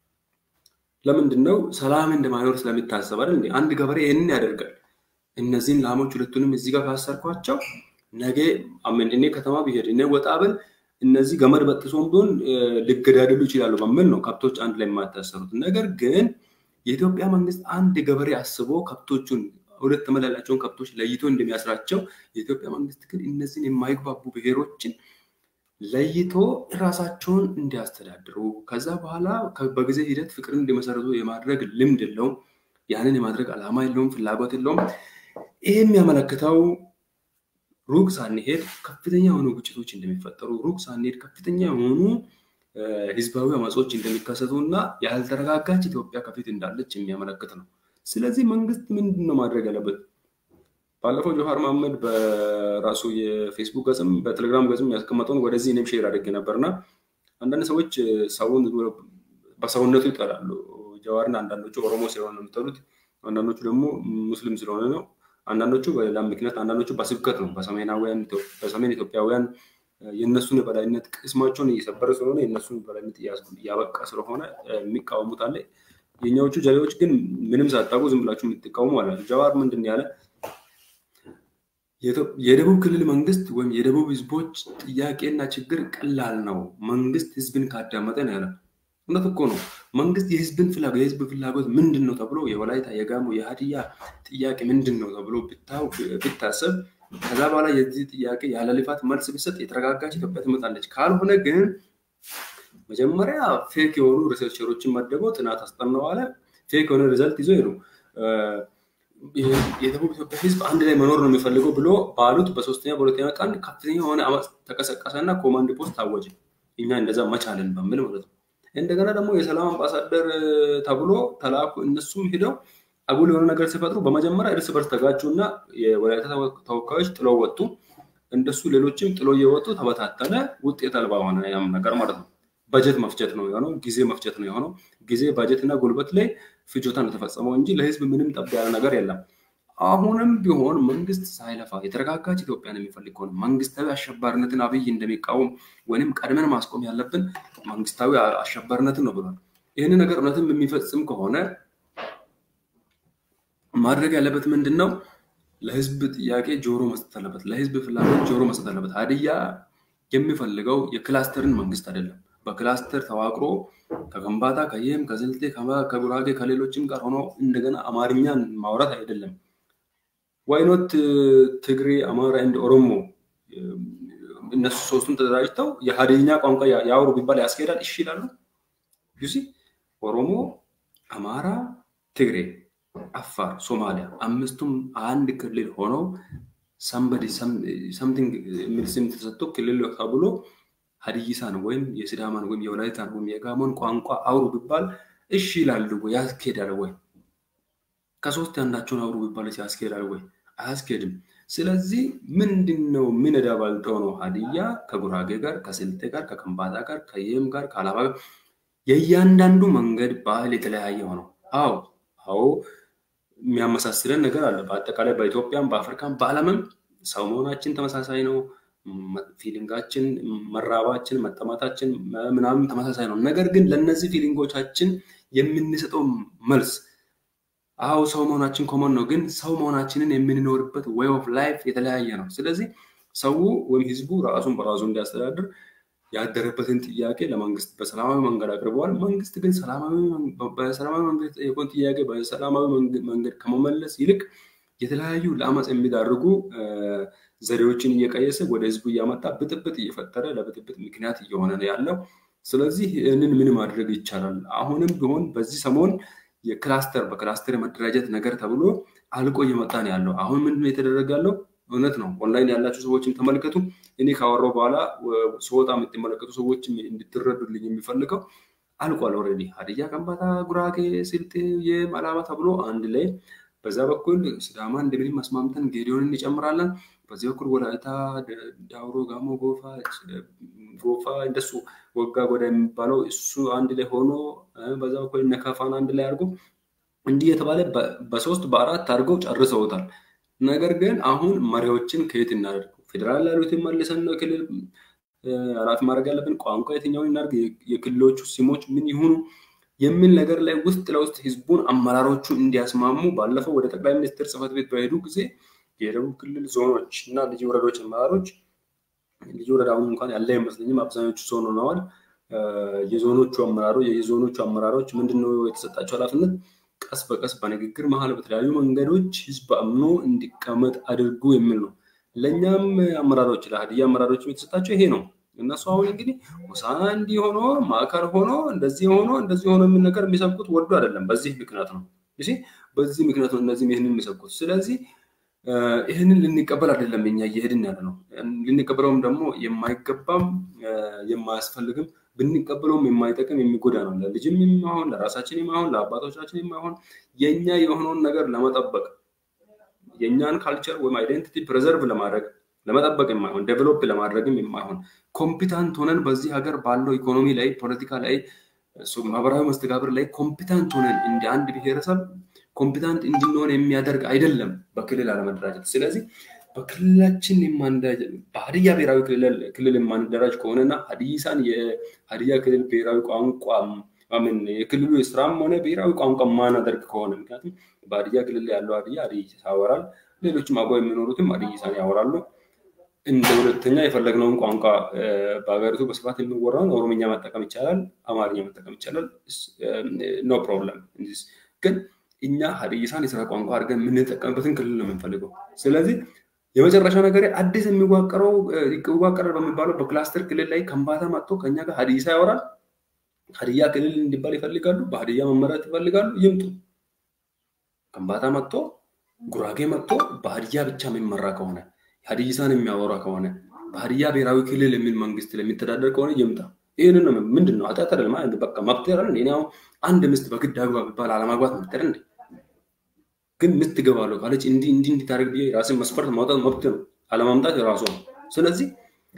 S2: ለምንድን ነው? ሰላም እንደማይኖር ስለሚታሰብ አይደል? አንድ ገበሬ ይህንን ያደርጋል። እነዚህን ላሞች ሁለቱንም እዚህ ጋር ካሰርኳቸው ነገ አምን እኔ ከተማ ብሄድ እኔ ወጣ ብል እነዚህ ገመድ በጥሶም ቢሆን ሊገዳደሉ ይችላሉ በሚል ነው ከብቶች አንድ ላይ የማታሰሩት። ነገር ግን የኢትዮጵያ መንግስት አንድ ገበሬ አስቦ ከብቶቹን ሁለት ተመድ ያላቸውን ከብቶች ለይቶ እንደሚያስራቸው የኢትዮጵያ መንግስት ግን እነዚህን የማይግባቡ ብሔሮችን ለይቶ ራሳቸውን እንዲያስተዳድሩ ከዛ በኋላ በጊዜ ሂደት ፍቅርን እንዲመሰረቱ የማድረግ ልምድ የለውም። ያንን የማድረግ ዓላማ የለውም፣ ፍላጎት የለውም። ይህ የሚያመለክተው ሩቅ ሳንሄድ ከፍተኛ የሆኑ ግጭቶች እንደሚፈጠሩ፣ ሩቅ ሳንሄድ ከፍተኛ የሆኑ ህዝባዊ አመጾች እንደሚከሰቱ እና ያልተረጋጋች ኢትዮጵያ ከፊት እንዳለች የሚያመለክት ነው። ስለዚህ መንግስት ምንድን ነው ማድረግ ያለበት? ባለፈው ጆሃር መሐመድ በራሱ የፌስቡክ ገጽም በቴሌግራም ገጽም ያስቀመጠውን ወደዚህ እኔም ሼር አድርጌ ነበር እና አንዳንድ ሰዎች ሰውን በሰውነቱ ይጠላሉ። ጀዋርን አንዳንዶቹ ኦሮሞ ስለሆነ ነው የሚጠሉት፣ አንዳንዶቹ ደግሞ ሙስሊም ስለሆነ ነው፣ አንዳንዶቹ በሌላ ምክንያት፣ አንዳንዶቹ በስብከት ነው። በሰሜን ኢትዮጵያውያን የእነሱን የበላይነት ቅስማቸውን እየሰበረ ስለሆነ የእነሱን የበላይነት እያበቃ ስለሆነ የሚቃወሙት አለ። የኛዎቹ ጀሌዎች ግን ምንም ሳታውቁ ዝም ብላችሁ የምትቃወሙ አለ። ጀዋር ምንድን ያለ የደቡብ ክልል መንግስት ወይም የደቡብ ህዝቦች ጥያቄና ችግር ቀላል ነው፣ መንግስት ህዝብን ካዳመጠ ነው ያለ። እውነት እኮ ነው። መንግስት የህዝብን ፍላጎት የህዝብ ፍላጎት ምንድን ነው ተብሎ የወላይታ የጋሞ የሀዲያ ጥያቄ ምንድን ነው ተብሎ ብታሰብ ከዛ በኋላ የዚህ ጥያቄ ያለ ልፋት መልስ ቢሰጥ የተረጋጋች ኢትዮጵያ ትመጣለች። ካልሆነ ግን መጀመሪያ ፌክ የሆኑ ሪሰርቸሮችን መደበው ጥናት አስጠናዋለ። ፌክ የሆነ ሪዘልት ይዞ ሄዱ። የደቡብ ኢትዮጵያ ህዝብ አንድ ላይ መኖር ነው የሚፈልገው ብሎ ባሉት በሶስተኛ በሁለተኛ ቀን ከፍተኛ የሆነ አመፅ ተቀሰቀሰና ኮማንድ ፖስት ታወጀ። እኛ እንደዛ መቻለን በሚል ማለት ነው። እንደገና ደግሞ የሰላም አምባሳደር ተብሎ ተላኩ። እነሱም ሂደው አጉል የሆነ ነገር ሲፈጥሩ በመጀመሪያ እርስ በርስ ተጋጩ እና የወላይታ ተወካዮች ጥሎ ወጡ። እንደሱ ሌሎችም ጥሎ እየወጡ ተበታተነ። ውጤት አልባ ሆነ ያም ነገር ማለት ነው። በጀት መፍጀት ነው የሆነው። ጊዜ መፍጀት ነው የሆነው። ጊዜ ባጀት እና ጉልበት ላይ ፍጆታ ነው የተፈጸመው እንጂ ለህዝብ ምንም ጠብ ያለ ነገር የለም። አሁንም ቢሆን መንግስት ሳይለፋ የተረጋጋች ኢትዮጵያን የሚፈልግ ከሆነ መንግስታዊ አሸባሪነትን አብይ እንደሚቃወም ወይም ቀድመን ማስቆም ያለብን መንግስታዊ አሸባሪነትን ነው ብሏል። ይህን ነገር እውነትም የሚፈጽም ከሆነ ማድረግ ያለበት ምንድን ነው? ለህዝብ ጥያቄ ጆሮ መስጠት አለበት። ለህዝብ ፍላጎት ጆሮ መስጠት አለበት። ሀዲያ የሚፈልገው የክላስተርን መንግስት አይደለም። በክላስተር ተዋቅሮ ከከምባታ፣ ከየም፣ ከስልጤ፣ ከጉራጌ ከሌሎችም ጋር ሆኖ እንደገና አማርኛን ማውራት አይደለም። ዋይኖት ትግሬ፣ አማራ እንደ ኦሮሞ እነሱ ሶስቱም ተደራጅተው የሀዲኛ ቋንቋ ያወሩ ቢባል ያስኬዳል? እሺ ይላሉ። ዩሲ ኦሮሞ፣ አማራ፣ ትግሬ፣ አፋር፣ ሶማሊያ አምስቱም አንድ ክልል ሆነው ሰምበዲ ሰምቲንግ የሚል ስም ተሰጥቶ ክልል ተብሎ ሀዲይሳን ወይም የሲዳማን ወይም የወላይታን ወይም የጋሞን ቋንቋ አውሩ ቢባል እሺ ይላሉ ወይ? ያስኬዳል ወይ? ከሶስት አንዳቸውን አውሩ ቢባል ያስኬዳል ወይ? አያስኬድም። ስለዚህ ምንድን ነው ምን ዕዳ ባልተው ነው ሀዲያ ከጉራጌ ጋር ከስልጤ ጋር ከከምባታ ጋር ከየም ጋር ከአላባ ጋር የእያንዳንዱ መንገድ ባህል የተለያየ ሆነው አዎ አዎ የሚያመሳስለን ነገር አለ። በአጠቃላይ በኢትዮጵያም በአፍሪካም በዓለምም ሰው መሆናችን ተመሳሳይ ነው። ፊሊንጋችን፣ መራባችን፣ መጠማታችን ምናምን ተመሳሳይ ነው። ነገር ግን ለእነዚህ ፊሊንጎቻችን የምንሰጠው መልስ አዎ ሰው መሆናችን ኮመን ነው፣ ግን ሰው መሆናችንን የምንኖርበት ዌይ ኦፍ ላይፍ የተለያየ ነው። ስለዚህ ሰው ወይም ህዝቡ ራሱን በራሱ እንዲያስተዳድር ያደረበትን ጥያቄ ለመንግስት በሰላማዊ መንገድ አቅርበዋል። መንግስት ግን በሰላማዊ መንገድ የጠየቀውን ጥያቄ በሰላማዊ መንገድ ከመመለስ ይልቅ የተለያዩ ለአመፅ የሚዳርጉ ዘዴዎችን እየቀየሰ ወደ ህዝቡ እያመጣ ብጥብጥ እየፈጠረ ለብጥብጥ ምክንያት እየሆነ ነው ያለው። ስለዚህ ይህንን ምን ማድረግ ይቻላል? አሁንም ቢሆን በዚህ ሰሞን የክላስተር በክላስተር የመደራጀት ነገር ተብሎ አልቆ እየመጣ ነው ያለው። አሁን ምንድነው የተደረገ ያለው? እውነት ነው። ኦንላይን ያላችሁ ሰዎችም ተመልከቱ። እኔ ካወራው በኋላ ስወጣ የምትመለከቱ ሰዎች እንድትረዱልኝ የሚፈልገው አልቋል። ኦልሬዲ ሀዲያ፣ ከምባታ፣ ጉራጌ፣ ስልጤ፣ የማላባ ተብሎ አንድ ላይ በዛ በኩል ሲዳማ እንደምንም አስማምተን ጌዲዮን እንጨምራለን። በዚህ በኩል ወላይታ፣ ዳውሮ፣ ጋሞ፣ ጎፋ ጎፋ እንደሱ ወጋ ጎዳ የሚባለው እሱ አንድ ላይ ሆኖ በዛ በኩል እነ ከፋን አንድ ላይ አድርጎ እንዲህ የተባለ በሶስት በአራት አድርገው ጨርሰውታል። ነገር ግን አሁን መሪዎችን ከየት እናደርግ? ፌዴራል ያሉትን መልሰን ነው ክልል ኃላፊ ማድረግ ያለብን። ቋንቋ የትኛውን እናድርግ? የክልሎቹ ስሞች ምን ይሁኑ? የሚል ነገር ላይ ውስጥ ለውስጥ ህዝቡን አመራሮቹ እንዲያስማሙ ባለፈው ወደ ጠቅላይ ሚኒስትር ጽህፈት ቤት በሄዱ ጊዜ የደቡብ ክልል ዞኖች እና ልዩ ወረዳዎች አመራሮች ልዩ ወረዳ አሁን እንኳን ያለ አይመስለኝም፣ አብዛኞቹ ዞን ሆነዋል። የዞኖቹ አመራሮች የዞኖቹ አመራሮች ምንድነው የተሰጣቸው ኃላፊነት? ቀስ በቀስ በንግግር መሀል በተለያዩ መንገዶች ህዝብ አምኖ እንዲቀመጥ አድርጉ የሚል ነው። ለእኛም አመራሮች ለሀዲያ አመራሮች የተሰጣቸው ይሄ ነው። እነሱ አሁን እንግዲህ ሆሳዕና እንዲህ ሆኖ ማዕከል ሆኖ እንደዚህ ሆኖ እንደዚህ ሆኖ የሚል ነገር የሚሰብኩት ወዶ አይደለም። በዚህ ምክንያት ነው እ በዚህ ምክንያት ነው እነዚህም ይህንን የሚሰብኩት። ስለዚህ ይህንን ልንቀበል አይደለም እኛ እየሄድን ያለ ነው። ልንቀበለውም ደግሞ የማይገባም የማያስፈልግም ብንቀበለውም የማይጠቅም የሚጎዳ ነው። ለልጅም የማይሆን ለራሳችን የማይሆን ለአባቶቻችን የማይሆን የእኛ የሆነውን ነገር ለመጠበቅ የእኛን ካልቸር ወይም አይደንቲቲ ፕሬዘርቭ ለማድረግ ለመጠበቅ የማይሆን ዴቨሎፕ ለማድረግም የማይሆን ኮምፒታንት ሆነን በዚህ ሀገር ባለው ኢኮኖሚ ላይ ፖለቲካ ላይ ማህበራዊ መስተጋብር ላይ ኮምፒታንት ሆነን እንደ አንድ ብሔረሰብ ኮምፒታንት እንድንሆን የሚያደርግ አይደለም በክልል አለመደራጀት። ስለዚህ በክልላችን በሀዲያ ብሔራዊ ክልል የማንደራጅ ከሆነና ሀዲሳን የሀዲያ ክልል ብሔራዊ ቋንቋ ምን የክልሉ የስራም ሆነ ብሔራዊ ቋንቋ ማናደርግ ከሆነ ምክንያቱም በሀዲያ ክልል ያለው ሀዲያ ሀዲይሳ ያወራል፣ ሌሎችም አብረው የሚኖሩትም ሀዲይሳን ያወራሉ። እንደ ሁለተኛ የፈለግነውን ቋንቋ በሀገሪቱ በስፋት የሚወራውን ኦሮምኛ መጠቀም ይቻላል፣ አማርኛ መጠቀም ይቻላል። ኖ ፕሮብለም። ግን እኛ ሀዲይሳን የስራ ቋንቋ አድርገን የምንጠቀምበትን ክልል ነው የምንፈልገው። ስለዚህ የመጨረሻ ነገር አዲስ የሚዋቀረው ይዋቀራል በሚባለው በክላስተር ክልል ላይ ከምባታ መጥቶ ከኛ ጋር ሀዲይሳ ያወራል። ሀዲያ ክልል እንዲባል ይፈልጋሉ። በሀዲያ መመራት ይፈልጋሉ። ይምጡ። ከምባታ መጥቶ ጉራጌ መጥቶ በሀዲያ ብቻ የሚመራ ከሆነ ሀዲይሳን የሚያወራ ከሆነ በሀዲያ ብሔራዊ ክልል የሚል መንግስት ለሚተዳደር ከሆነ ይምጣ። ይህንን ነው ምንድን ነው ኃጢአት አይደለም። በቃ መብት ያለ እኔ አሁን አንድ ምስት በግድ አግባ ቢባል አለማግባት መብት አይደል እንዴ? ግን ምስት እገባለሁ ካለች እንዲህ እንዲህ እንዲታደርግ ብዬ ራስን መስፈርት ማውጣት መብት ነው፣ አለማምጣት የራሱ ነው። ስለዚህ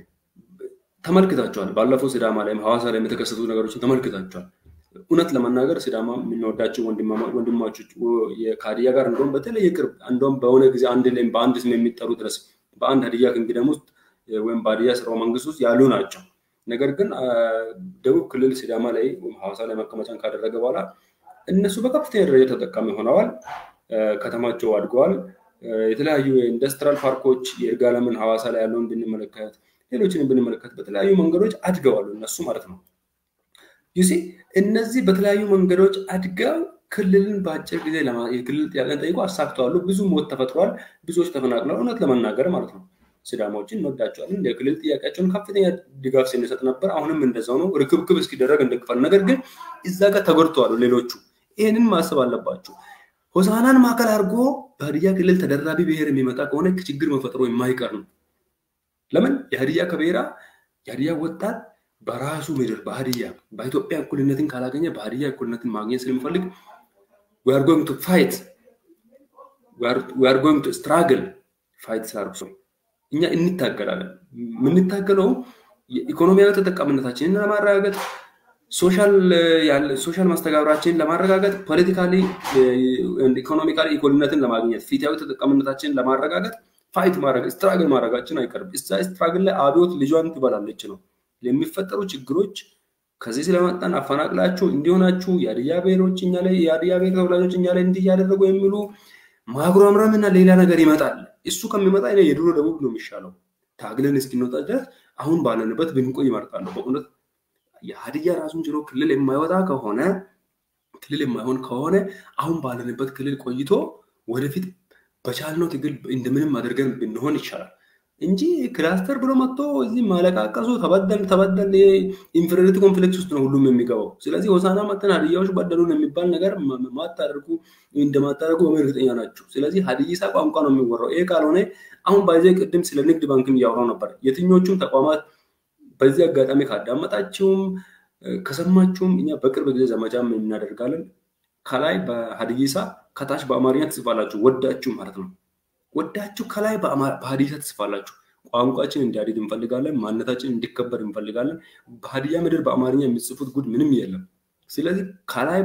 S2: ተመልክታቸዋል። ባለፈው ሲዳማ ላይም ሐዋሳ ላይ የተከሰቱ ነገሮችን ተመልክታቸዋል። እውነት ለመናገር ሲዳማ የምንወዳቸው ወንድማቾች ከሀዲያ ጋር እንደውም በተለየ ቅርብ እንደውም በሆነ ጊዜ አንድ ላይም በአንድ ስም የሚጠሩ ድረስ በአንድ ሀዲያ ክንግደም ውስጥ ወይም በሀዲያ ስራው መንግስት ውስጥ ያሉ ናቸው። ነገር ግን ደቡብ ክልል ሲዳማ ላይ ሐዋሳ ላይ መቀመጫን ካደረገ በኋላ እነሱ በከፍተኛ ደረጃ ተጠቃሚ ሆነዋል። ከተማቸው አድገዋል። የተለያዩ የኢንዱስትሪያል ፓርኮች የይርጋለምን ሐዋሳ ላይ ያለውን ብንመለከት ሌሎችን ብንመለከት በተለያዩ መንገዶች አድገዋል እነሱ ማለት ነው። ዩሲ እነዚህ በተለያዩ መንገዶች አድገው ክልልን በአጭር ጊዜ የክልል ጥያቄን ጠይቆ አሳክተዋሉ። ብዙ ሞት ተፈጥሯል። ብዙዎች ተፈናቅለዋል። እውነት ለመናገር ማለት ነው። ሲዳማዎችን እንወዳቸዋለን። የክልል ጥያቄያቸውን ከፍተኛ ድጋፍ ስንሰጥ ነበር። አሁንም እንደዛው ነው። ርክብክብ እስኪደረግ እንደግፋል። ነገር ግን እዛ ጋር ተጎድተዋል ሌሎቹ። ይህንን ማሰብ አለባቸው። ሆሳናን ማዕከል አድርጎ በሀዲያ ክልል ተደራቢ ብሔር የሚመጣ ከሆነ ችግር መፈጠሩ የማይቀር ነው። ለምን የሀዲያ ከብሔራ የሀዲያ ወጣት በራሱ ምድር በሀዲያ በኢትዮጵያ እኩልነትን ካላገኘ በሀዲያ እኩልነትን ማግኘት ስለሚፈልግ we are going to fight we are, we are going to struggle ፋይት ስላርሶ እኛ እንታገላለን። የምንታገለው ኢኮኖሚያዊ ተጠቃሚነታችንን ለማረጋገጥ ሶሻል ማስተጋብራችንን ለማረጋገጥ ፖለቲካሊ ኢኮኖሚካሊ ኢኮልነትን ለማግኘት ፊታዊ ተጠቃሚነታችንን ለማረጋገጥ ፋይት ማድረግ ስትራግል ማድረጋችን አይቀርም። እዛ ስትራግል ላይ አብዮት ልጇን ትበላለች ነው የሚፈጠሩ ችግሮች ከዚህ ስለመጣን አፈናቅላችሁ እንዲሆናችሁ የሀዲያ ብሔሮች እኛ ላይ የሀዲያ ብሔር ተወላጆች እኛ ላይ እንዲህ እያደረጉ የሚሉ ማጉረምረም እና ሌላ ነገር ይመጣል። እሱ ከሚመጣ የድሮ ደቡብ ነው የሚሻለው። ታግለን እስኪንወጣ ድረስ አሁን ባለንበት ብንቆይ ይመርጣለሁ። በእውነት የሀዲያ ራሱን ችሎ ክልል የማይወጣ ከሆነ ክልል የማይሆን ከሆነ አሁን ባለንበት ክልል ቆይቶ ወደፊት በቻልነው ትግል እንደምንም አድርገን ብንሆን ይቻላል እንጂ ክላስተር ብሎ መጥቶ እዚህ ማለቃቀሱ ተበደል ተበደል ኢንፌሪዮሪቲ ኮምፕሌክስ ውስጥ ነው ሁሉም የሚገባው። ስለዚህ ሆሳና መጥተን ሀዲያዎች በደሉን የሚባል ነገር ማታደርጉ እንደማታደርጉ በምን እርግጠኛ ናቸው። ስለዚህ ሀዲይሳ ቋንቋ ነው የሚወራው። ይሄ ካልሆነ አሁን ባይዘ ቅድም ስለ ንግድ ባንክም እያወራው ነበር። የትኞቹም ተቋማት በዚህ አጋጣሚ ካዳመጣችሁም ከሰማችሁም እኛ በቅርብ ጊዜ ዘመቻም እናደርጋለን። ከላይ በሀዲይሳ ከታች በአማርኛ ትጽፋላችሁ፣ ወዳችሁ ማለት ነው። ወዳችሁ ከላይ በሀዲይሳ ትጽፋላችሁ። ቋንቋችን እንዲያድግ እንፈልጋለን። ማንነታችን እንዲከበር እንፈልጋለን። በሀዲያ ምድር በአማርኛ የሚጽፉት ጉድ ምንም የለም። ስለዚህ ከላይ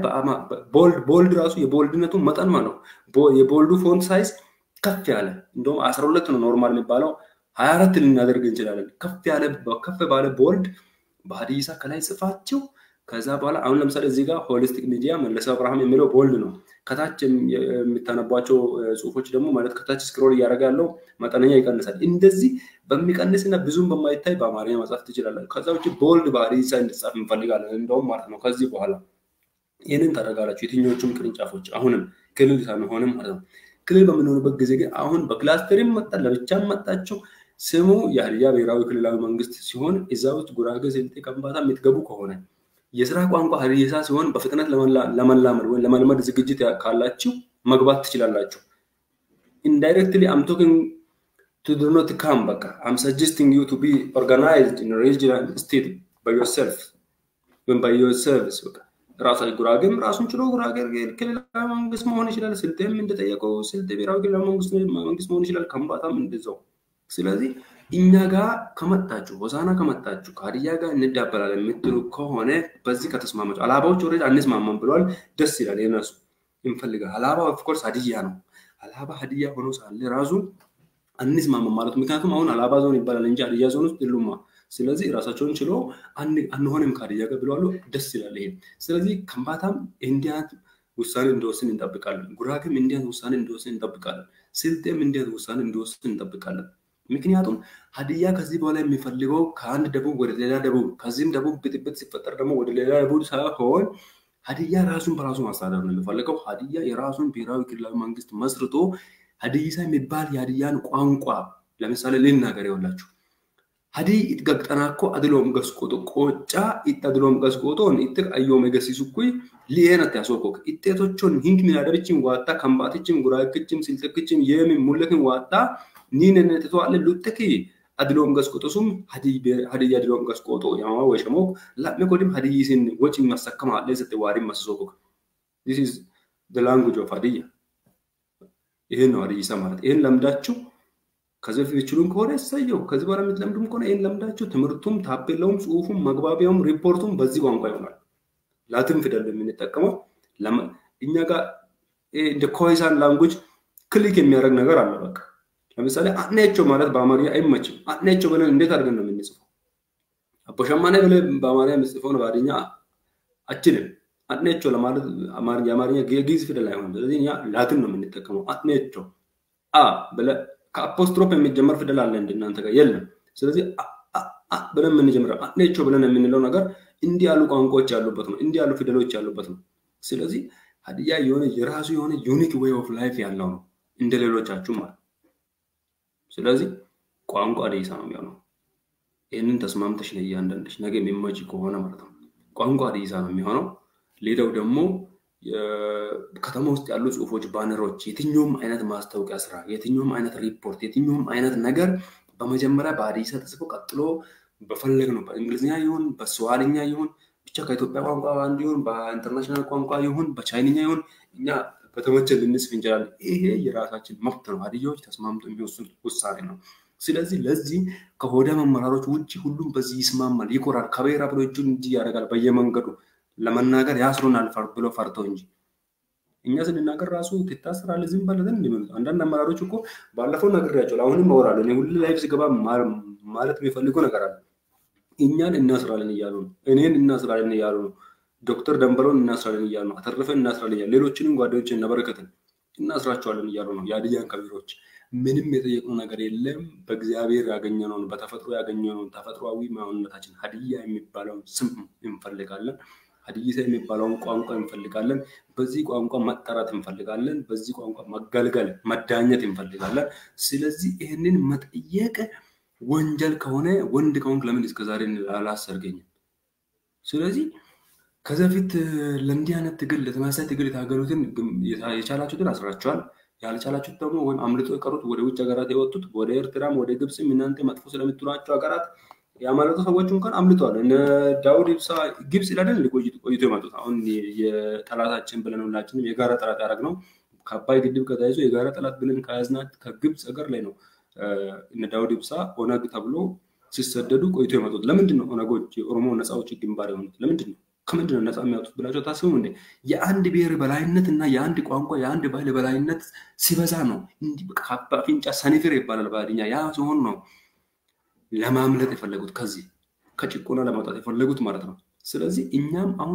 S2: ቦልድ ራሱ የቦልድነቱ መጠን ማለት ነው። የቦልዱ ፎንት ሳይዝ ከፍ ያለ እንደውም አስራ ሁለት ነው ኖርማል የሚባለው ሀያ አራት ልናደርግ እንችላለን። ከፍ ያለ ከፍ ባለ ቦልድ በሀዲይሳ ከላይ ጽፋችሁ ከዛ በኋላ አሁን ለምሳሌ እዚህ ጋር ሆሊስቲክ ሚዲያ መለሰ አብርሃም የሚለው ቦልድ ነው። ከታች የሚታነቧቸው ጽሁፎች ደግሞ ማለት ከታች ስክሮል እያደረገ ያለው መጠነኛ ይቀንሳል። እንደዚህ በሚቀንስና ብዙም በማይታይ በአማርኛ መጻፍ ትችላለን። ከዛ ውጭ ቦልድ በሀዲይሳ እንድጻፍ እንፈልጋለን እንደውም ማለት ነው። ከዚህ በኋላ ይህንን ታደርጋላችሁ። የትኞቹም ቅርንጫፎች አሁንም ክልል ሳንሆንም ማለት ነው። ክልል በምንሆንበት ጊዜ ግን አሁን በክላስተርም መጣ ለብቻም መጣቸው ስሙ የሀዲያ ብሔራዊ ክልላዊ መንግስት ሲሆን እዛ ውስጥ ጉራጌ፣ ስልጤ፣ ከምባታ የምትገቡ ከሆነ የስራ ቋንቋ ሀዲይሳ ሲሆን በፍጥነት ለመላመድ ወይም ለመልመድ ዝግጅት ካላችሁ መግባት ትችላላችሁ። indirectly I'm talking to do not come በቃ I'm suggesting you to be organized in a regional state by yourself ወይም by yourselves በቃ ራሳ ጉራጌም ራሱን ችሎ ጉራጌ ክልላዊ መንግስት መሆን ይችላል። ስልጤም እንደጠየቀው ስልጤ ብሔራዊ ክልላዊ መንግስት መንግስት መሆን ይችላል። ከምባታም እንደዛው። ስለዚህ እኛ ጋር ከመጣችሁ ሆሳና ከመጣችሁ ከሀዲያ ጋር እንዳበላለን የምትሉ ከሆነ በዚህ ከተስማማችሁ አላባዎች ኦልሬዲ አንስማማም ብለዋል። ደስ ይላል። የነሱ እንፈልጋል። አላባ ኦፍኮርስ ሀዲያ ነው። አላባ ሀዲያ ሆኖ ሳለ ራሱ አንስማማም ማለት ምክንያቱም አሁን አላባ ዞን ይባላል እንጂ ሀዲያ ዞን ውስጥ የሉማ። ስለዚህ ራሳቸውን ችሎ አንሆንም ከሀዲያ ጋር ብለዋሉ። ደስ ይላል ይሄ። ስለዚህ ከምባታም እንዲያት ውሳኔ እንደወስን እንጠብቃለን። ጉራጌም እንዲያት ውሳኔ እንደወስን እንጠብቃለን። ስልጤም እንዲያት ውሳኔ እንደወስን እንጠብቃለን። ምክንያቱም ሀዲያ ከዚህ በኋላ የሚፈልገው ከአንድ ደቡብ ወደ ሌላ ደቡብ ከዚህም ደቡብ ብጥብጥ ሲፈጠር ደግሞ ወደ ሌላ ደቡብ ሳይሆን ሀዲያ ራሱን በራሱ ማስተዳደር ነው የሚፈልገው። ሀዲያ የራሱን ብሔራዊ ክልላዊ መንግስት መስርቶ ሀዲይሳ የሚባል የሀዲያን ቋንቋ ለምሳሌ ልናገር ይኸውላችሁ ሀዲ itgaqxanaakko adiloom gasqoto qoocaa itti adiloom gasqotoon itti ayyoome gasiisukkui li'eenatti asookok ixxeetochon hinki minaadabichin waattaa kambaatichim guraakichim silxekichim yeemin mullekin waattaa niineneteto'alle luxxeki adiloom gasqoto sum hadiyya adiloom gasqoto yamamaa weeshamook la'me kodim hadiyyisin wocin masakkama adheessatti waarin masisookok this is the language of hadiyya ይህን ነው ሀዲይሳ ማለት ይህን ለምዳችሁ ከዚህ በፊት የችሉን ከሆነ ያሳየው ከዚህ በኋላ የምትለምዱም ከሆነ ይህን ለምዳችሁ ትምህርቱም ታፔላውም ጽሁፉም መግባቢያውም ሪፖርቱም በዚህ ቋንቋ ይሆናል። ላትን ፊደል የምንጠቀመው እኛ ጋር እንደ ኮይሳን ላንጉጅ ክሊክ የሚያደርግ ነገር አለ። በቃ ለምሳሌ አጥኔቸው ማለት በአማርኛ አይመችም። አጥኔቸው ብለን እንዴት አድርገን ነው የምንጽፈው? አቦሸማኔ ብለን በአማርኛ የምጽፈውን በአደኛ አችልም። አጥኔቸው ለማለት የአማርኛ የግዕዝ ፊደል አይሆንም። ስለዚህ እኛ ላትን ነው የምንጠቀመው። አጥኔቸው አ ብለህ ከአፖስትሮፕ የሚጀመር ፊደል አለ እንደ እናንተ ጋር የለም። ስለዚህ ብለን የምንጀምረው አጥኔቸው ብለን የምንለው ነገር እንዲህ ያሉ ቋንቋዎች ያሉበት ነው። እንዲህ ያሉ ፊደሎች ያሉበት ነው። ስለዚህ ሀዲያ የሆነ የራሱ የሆነ ዩኒክ ዌይ ኦፍ ላይፍ ያለው ነው እንደ ሌሎቻችሁ ማለት። ስለዚህ ቋንቋ ሀዲይሳ ነው የሚሆነው። ይህንን ተስማምተሽ ነው እያንዳንድሽ ነገ የሚመች ከሆነ ማለት ነው። ቋንቋ ሀዲይሳ ነው የሚሆነው። ሌላው ደግሞ ከተማ ውስጥ ያሉ ጽሁፎች፣ ባነሮች፣ የትኛውም አይነት ማስታወቂያ ስራ፣ የትኛውም አይነት ሪፖርት፣ የትኛውም አይነት ነገር በመጀመሪያ በሀዲይሳ ተጽፎ ቀጥሎ በፈለግ ነው በእንግሊዝኛ ይሁን በስዋልኛ ይሁን ብቻ ከኢትዮጵያ ቋንቋ አንዱ ይሁን በኢንተርናሽናል ቋንቋ ይሁን በቻይንኛ ይሁን እኛ በተመቸን ልንጽፍ እንችላለን። ይሄ የራሳችን መብት ነው። ሀዲያዎች ተስማምቶ የሚወስን ውሳኔ ነው። ስለዚህ ለዚህ ከሆደ መመራሮች ውጭ ሁሉም በዚህ ይስማማል፣ ይኮራል። ከብሔራ ብሎ እጁን እንጂ ያደርጋል በየመንገዱ ለመናገር ያስሩናል ብሎ ፈርተው እንጂ እኛ ስንናገር ራሱ ትታሰራለህ ዝም በለህ እንደሚሉት አንዳንድ አመራሮች እኮ ባለፈው ነግሬያቸዋለሁ። አሁንም እወራለሁ። እኔ ሁሉ ላይፍ ስገባ ማለት የሚፈልገው ነገር አለ። እኛን እናስራለን እያሉ ነው። እኔን እናስራለን እያሉ ነው። ዶክተር ደንበለውን እናስራለን እያሉ ነው። አተረፈን እናስራለን እያሉ ሌሎችንም ጓደኞችን እነበረከትን እናስራቸዋለን እያሉ ነው። የሀዲያን ከቢሮች ምንም የጠየቅነው ነገር የለም። በእግዚአብሔር ያገኘነውን በተፈጥሮ ያገኘነውን ተፈጥሯዊ ማንነታችን ሀዲያ የሚባለውን ስም እንፈልጋለን። ሀዲይሳ የሚባለውን ቋንቋ እንፈልጋለን። በዚህ ቋንቋ መጠራት እንፈልጋለን። በዚህ ቋንቋ መገልገል፣ መዳኘት እንፈልጋለን። ስለዚህ ይህንን መጠየቅ ወንጀል ከሆነ ወንድ ከሆንክ ለምን እስከዛሬ አላሰርገኝም? ስለዚህ ከዚህ በፊት ለእንዲህ አይነት ትግል ለተመሳሳይ ትግል የታገሉትን የቻላችሁትን አስራችኋል። ያልቻላችሁት ደግሞ ወይም አምልጦ የቀሩት ወደ ውጭ ሀገራት የወጡት ወደ ኤርትራም ወደ ግብፅም እናንተ መጥፎ ስለምትሏቸው ሀገራት ያመለጡ ሰዎች እንኳን አምልጠዋል። እነ ዳውድ ኢብሳ ግብፅ ለደን ቆይቶ የመጡት አሁን የጠላታችን ብለን ሁላችንም የጋራ ጠላት ያደረግነው ከአባይ ግድብ ከተያይዞ የጋራ ጠላት ብለን ከያዝናት ከግብፅ ሀገር ላይ ነው እነ ዳውድ ኢብሳ ኦነግ ተብሎ ሲሰደዱ ቆይቶ የመጡት። ለምንድን ነው ኦነጎች የኦሮሞ ነፃ አውጪ ግንባር የሆኑት? ለምንድን ነው ከምንድን ነው ነፃ የሚያወጡት ብላቸው ታስቡም እንዴ? የአንድ ብሔር በላይነት እና የአንድ ቋንቋ የአንድ ባህል በላይነት ሲበዛ ነው። አፍንጫ ሰኒፍር ይባላል በሀዲኛ። ያ ሲሆን ነው ለማምለጥ የፈለጉት ከዚህ ከጭቆና ለማውጣት የፈለጉት ማለት ነው። ስለዚህ እኛም አሁን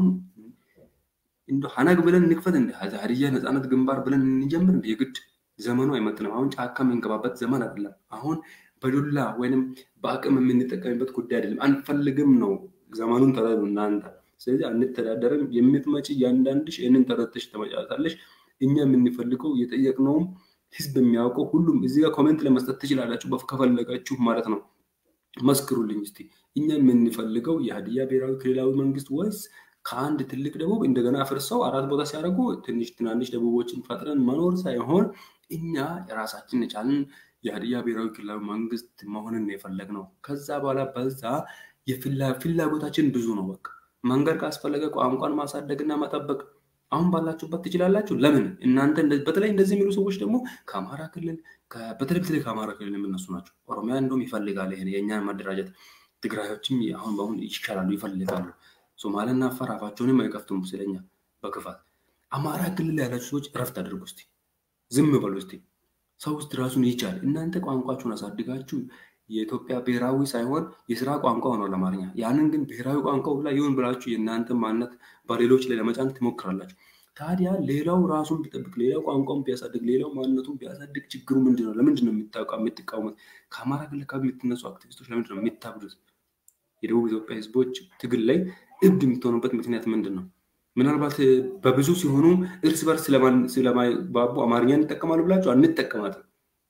S2: እንደ ሀናግ ብለን እንክፈት እንደ ሀዲያ ነፃነት ግንባር ብለን እንጀምር እንደ የግድ ዘመኑ አይመጥንም። አሁን ጫካ የምንገባበት ዘመን አይደለም። አሁን በዱላ ወይንም በአቅም የምንጠቀምበት ጉዳይ አይደለም። አንፈልግም ነው። ዘመኑን ተረዱ እናንተ። ስለዚህ አንተዳደርም። የምትመጪ እያንዳንድሽ ይህንን ተረድተሽ ተመጫታለሽ። እኛ የምንፈልገው የጠየቅነውም ህዝብ የሚያውቀው ሁሉም እዚህ ጋር ኮሜንት ለመስጠት ትችላላችሁ ከፈለጋችሁ ማለት ነው። መስክሩልኝ እስቲ እኛ የምንፈልገው የሀዲያ ብሔራዊ ክልላዊ መንግስት ወይስ ከአንድ ትልቅ ደቡብ እንደገና አፍርሰው አራት ቦታ ሲያደርጉ ትንሽ ትናንሽ ደቡቦችን ፈጥረን መኖር ሳይሆን እኛ የራሳችን የቻልን የሀዲያ ብሔራዊ ክልላዊ መንግስት መሆንን የፈለግ ነው። ከዛ በኋላ በዛ ፍላጎታችን ብዙ ነው። በቃ መንገድ ካስፈለገ ቋንቋን ማሳደግና መጠበቅ አሁን ባላችሁበት ትችላላችሁ። ለምን እናንተ በተለይ እንደዚህ የሚሉ ሰዎች ደግሞ ከአማራ ክልል በተለይ በተለይ ከአማራ ክልል የምነሱ ናቸው። ኦሮሚያ እንደውም ይፈልጋል ይሄን የእኛን መደራጀት። ትግራዮችም አሁን በአሁን ይሻላሉ ይፈልጋሉ። ሶማሌና አፋር አፋቸውንም አይከፍቱም ስለኛ በክፋት። አማራ ክልል ያላችሁ ሰዎች እረፍት አድርጉ እስቲ፣ ዝም በሉ እስቲ። ሰው ውስጥ ራሱን ይቻል። እናንተ ቋንቋችሁን አሳድጋችሁ የኢትዮጵያ ብሔራዊ ሳይሆን የስራ ቋንቋ ሆኗል አማርኛ። ያንን ግን ብሔራዊ ቋንቋ ሁላ ይሁን ብላችሁ የእናንተ ማንነት በሌሎች ላይ ለመጫን ትሞክራላችሁ። ታዲያ ሌላው ራሱን ቢጠብቅ፣ ሌላው ቋንቋውን ቢያሳድግ፣ ሌላው ማንነቱን ቢያሳድግ ችግሩ ምንድን ነው? ለምንድን ነው የምትቃወሙት? ከአማራ ክልል አካባቢ የምትነሱ አክቲቪስቶች ለምንድን ነው የሚታብዱት? የደቡብ ኢትዮጵያ ህዝቦች ትግል ላይ እብድ የምትሆኑበት ምክንያት ምንድን ነው? ምናልባት በብዙ ሲሆኑ እርስ በርስ ስለማይባቡ አማርኛ እንጠቀማሉ ብላችሁ አንጠቀማትም።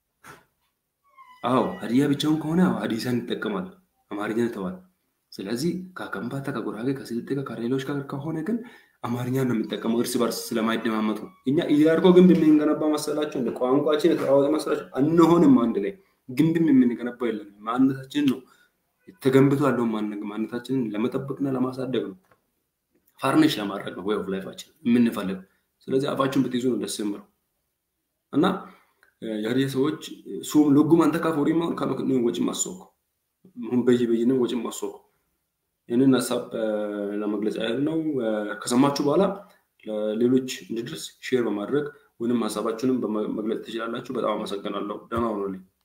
S2: አዎ ሀዲያ ብቻውን ከሆነ ሀዲሳን ይጠቀማል፣ አማርኛ ተባል። ስለዚህ ከከምባታ፣ ከጉራጌ፣ ከስልጤ፣ ከሌሎች ጋር ከሆነ ግን አማርኛ ነው የሚጠቀመው እርስ በርስ ስለማይደማመጡ። እኛ እያርጎ ግንብ የምንገነባ መሰላቸው እንደ ቋንቋችን የተለዋወጠ መሰላቸው? አንሆንም። አንድ ላይ ግንብም የምንገነባው የለን። ማንነታችንን ነው ተገንብቶ ያለውን ማንነታችንን ለመጠበቅና ለማሳደግ ነው ፋርኒሽ ለማድረግ ነው ወይ ኦፍ ላይፋችን የምንፈልገው። ስለዚህ አፋችሁን ብትይዙ ነው ደስ የምለው እና የሀዲያ ሰዎች ሱም ልጉም አንተ ካፎሪ ማን ከመክን ወጭ ማሶኮ ሁን በይ በይንም ወጭ ማሶኮ ይህንን ሀሳብ ለመግለጽ ያህል ነው። ከሰማችሁ በኋላ ለሌሎች እንዲደርስ ሼር በማድረግ ወይም ሀሳባችሁንም በመግለጽ ትችላላችሁ። በጣም አመሰግናለሁ። ደህና ሆኖልኝ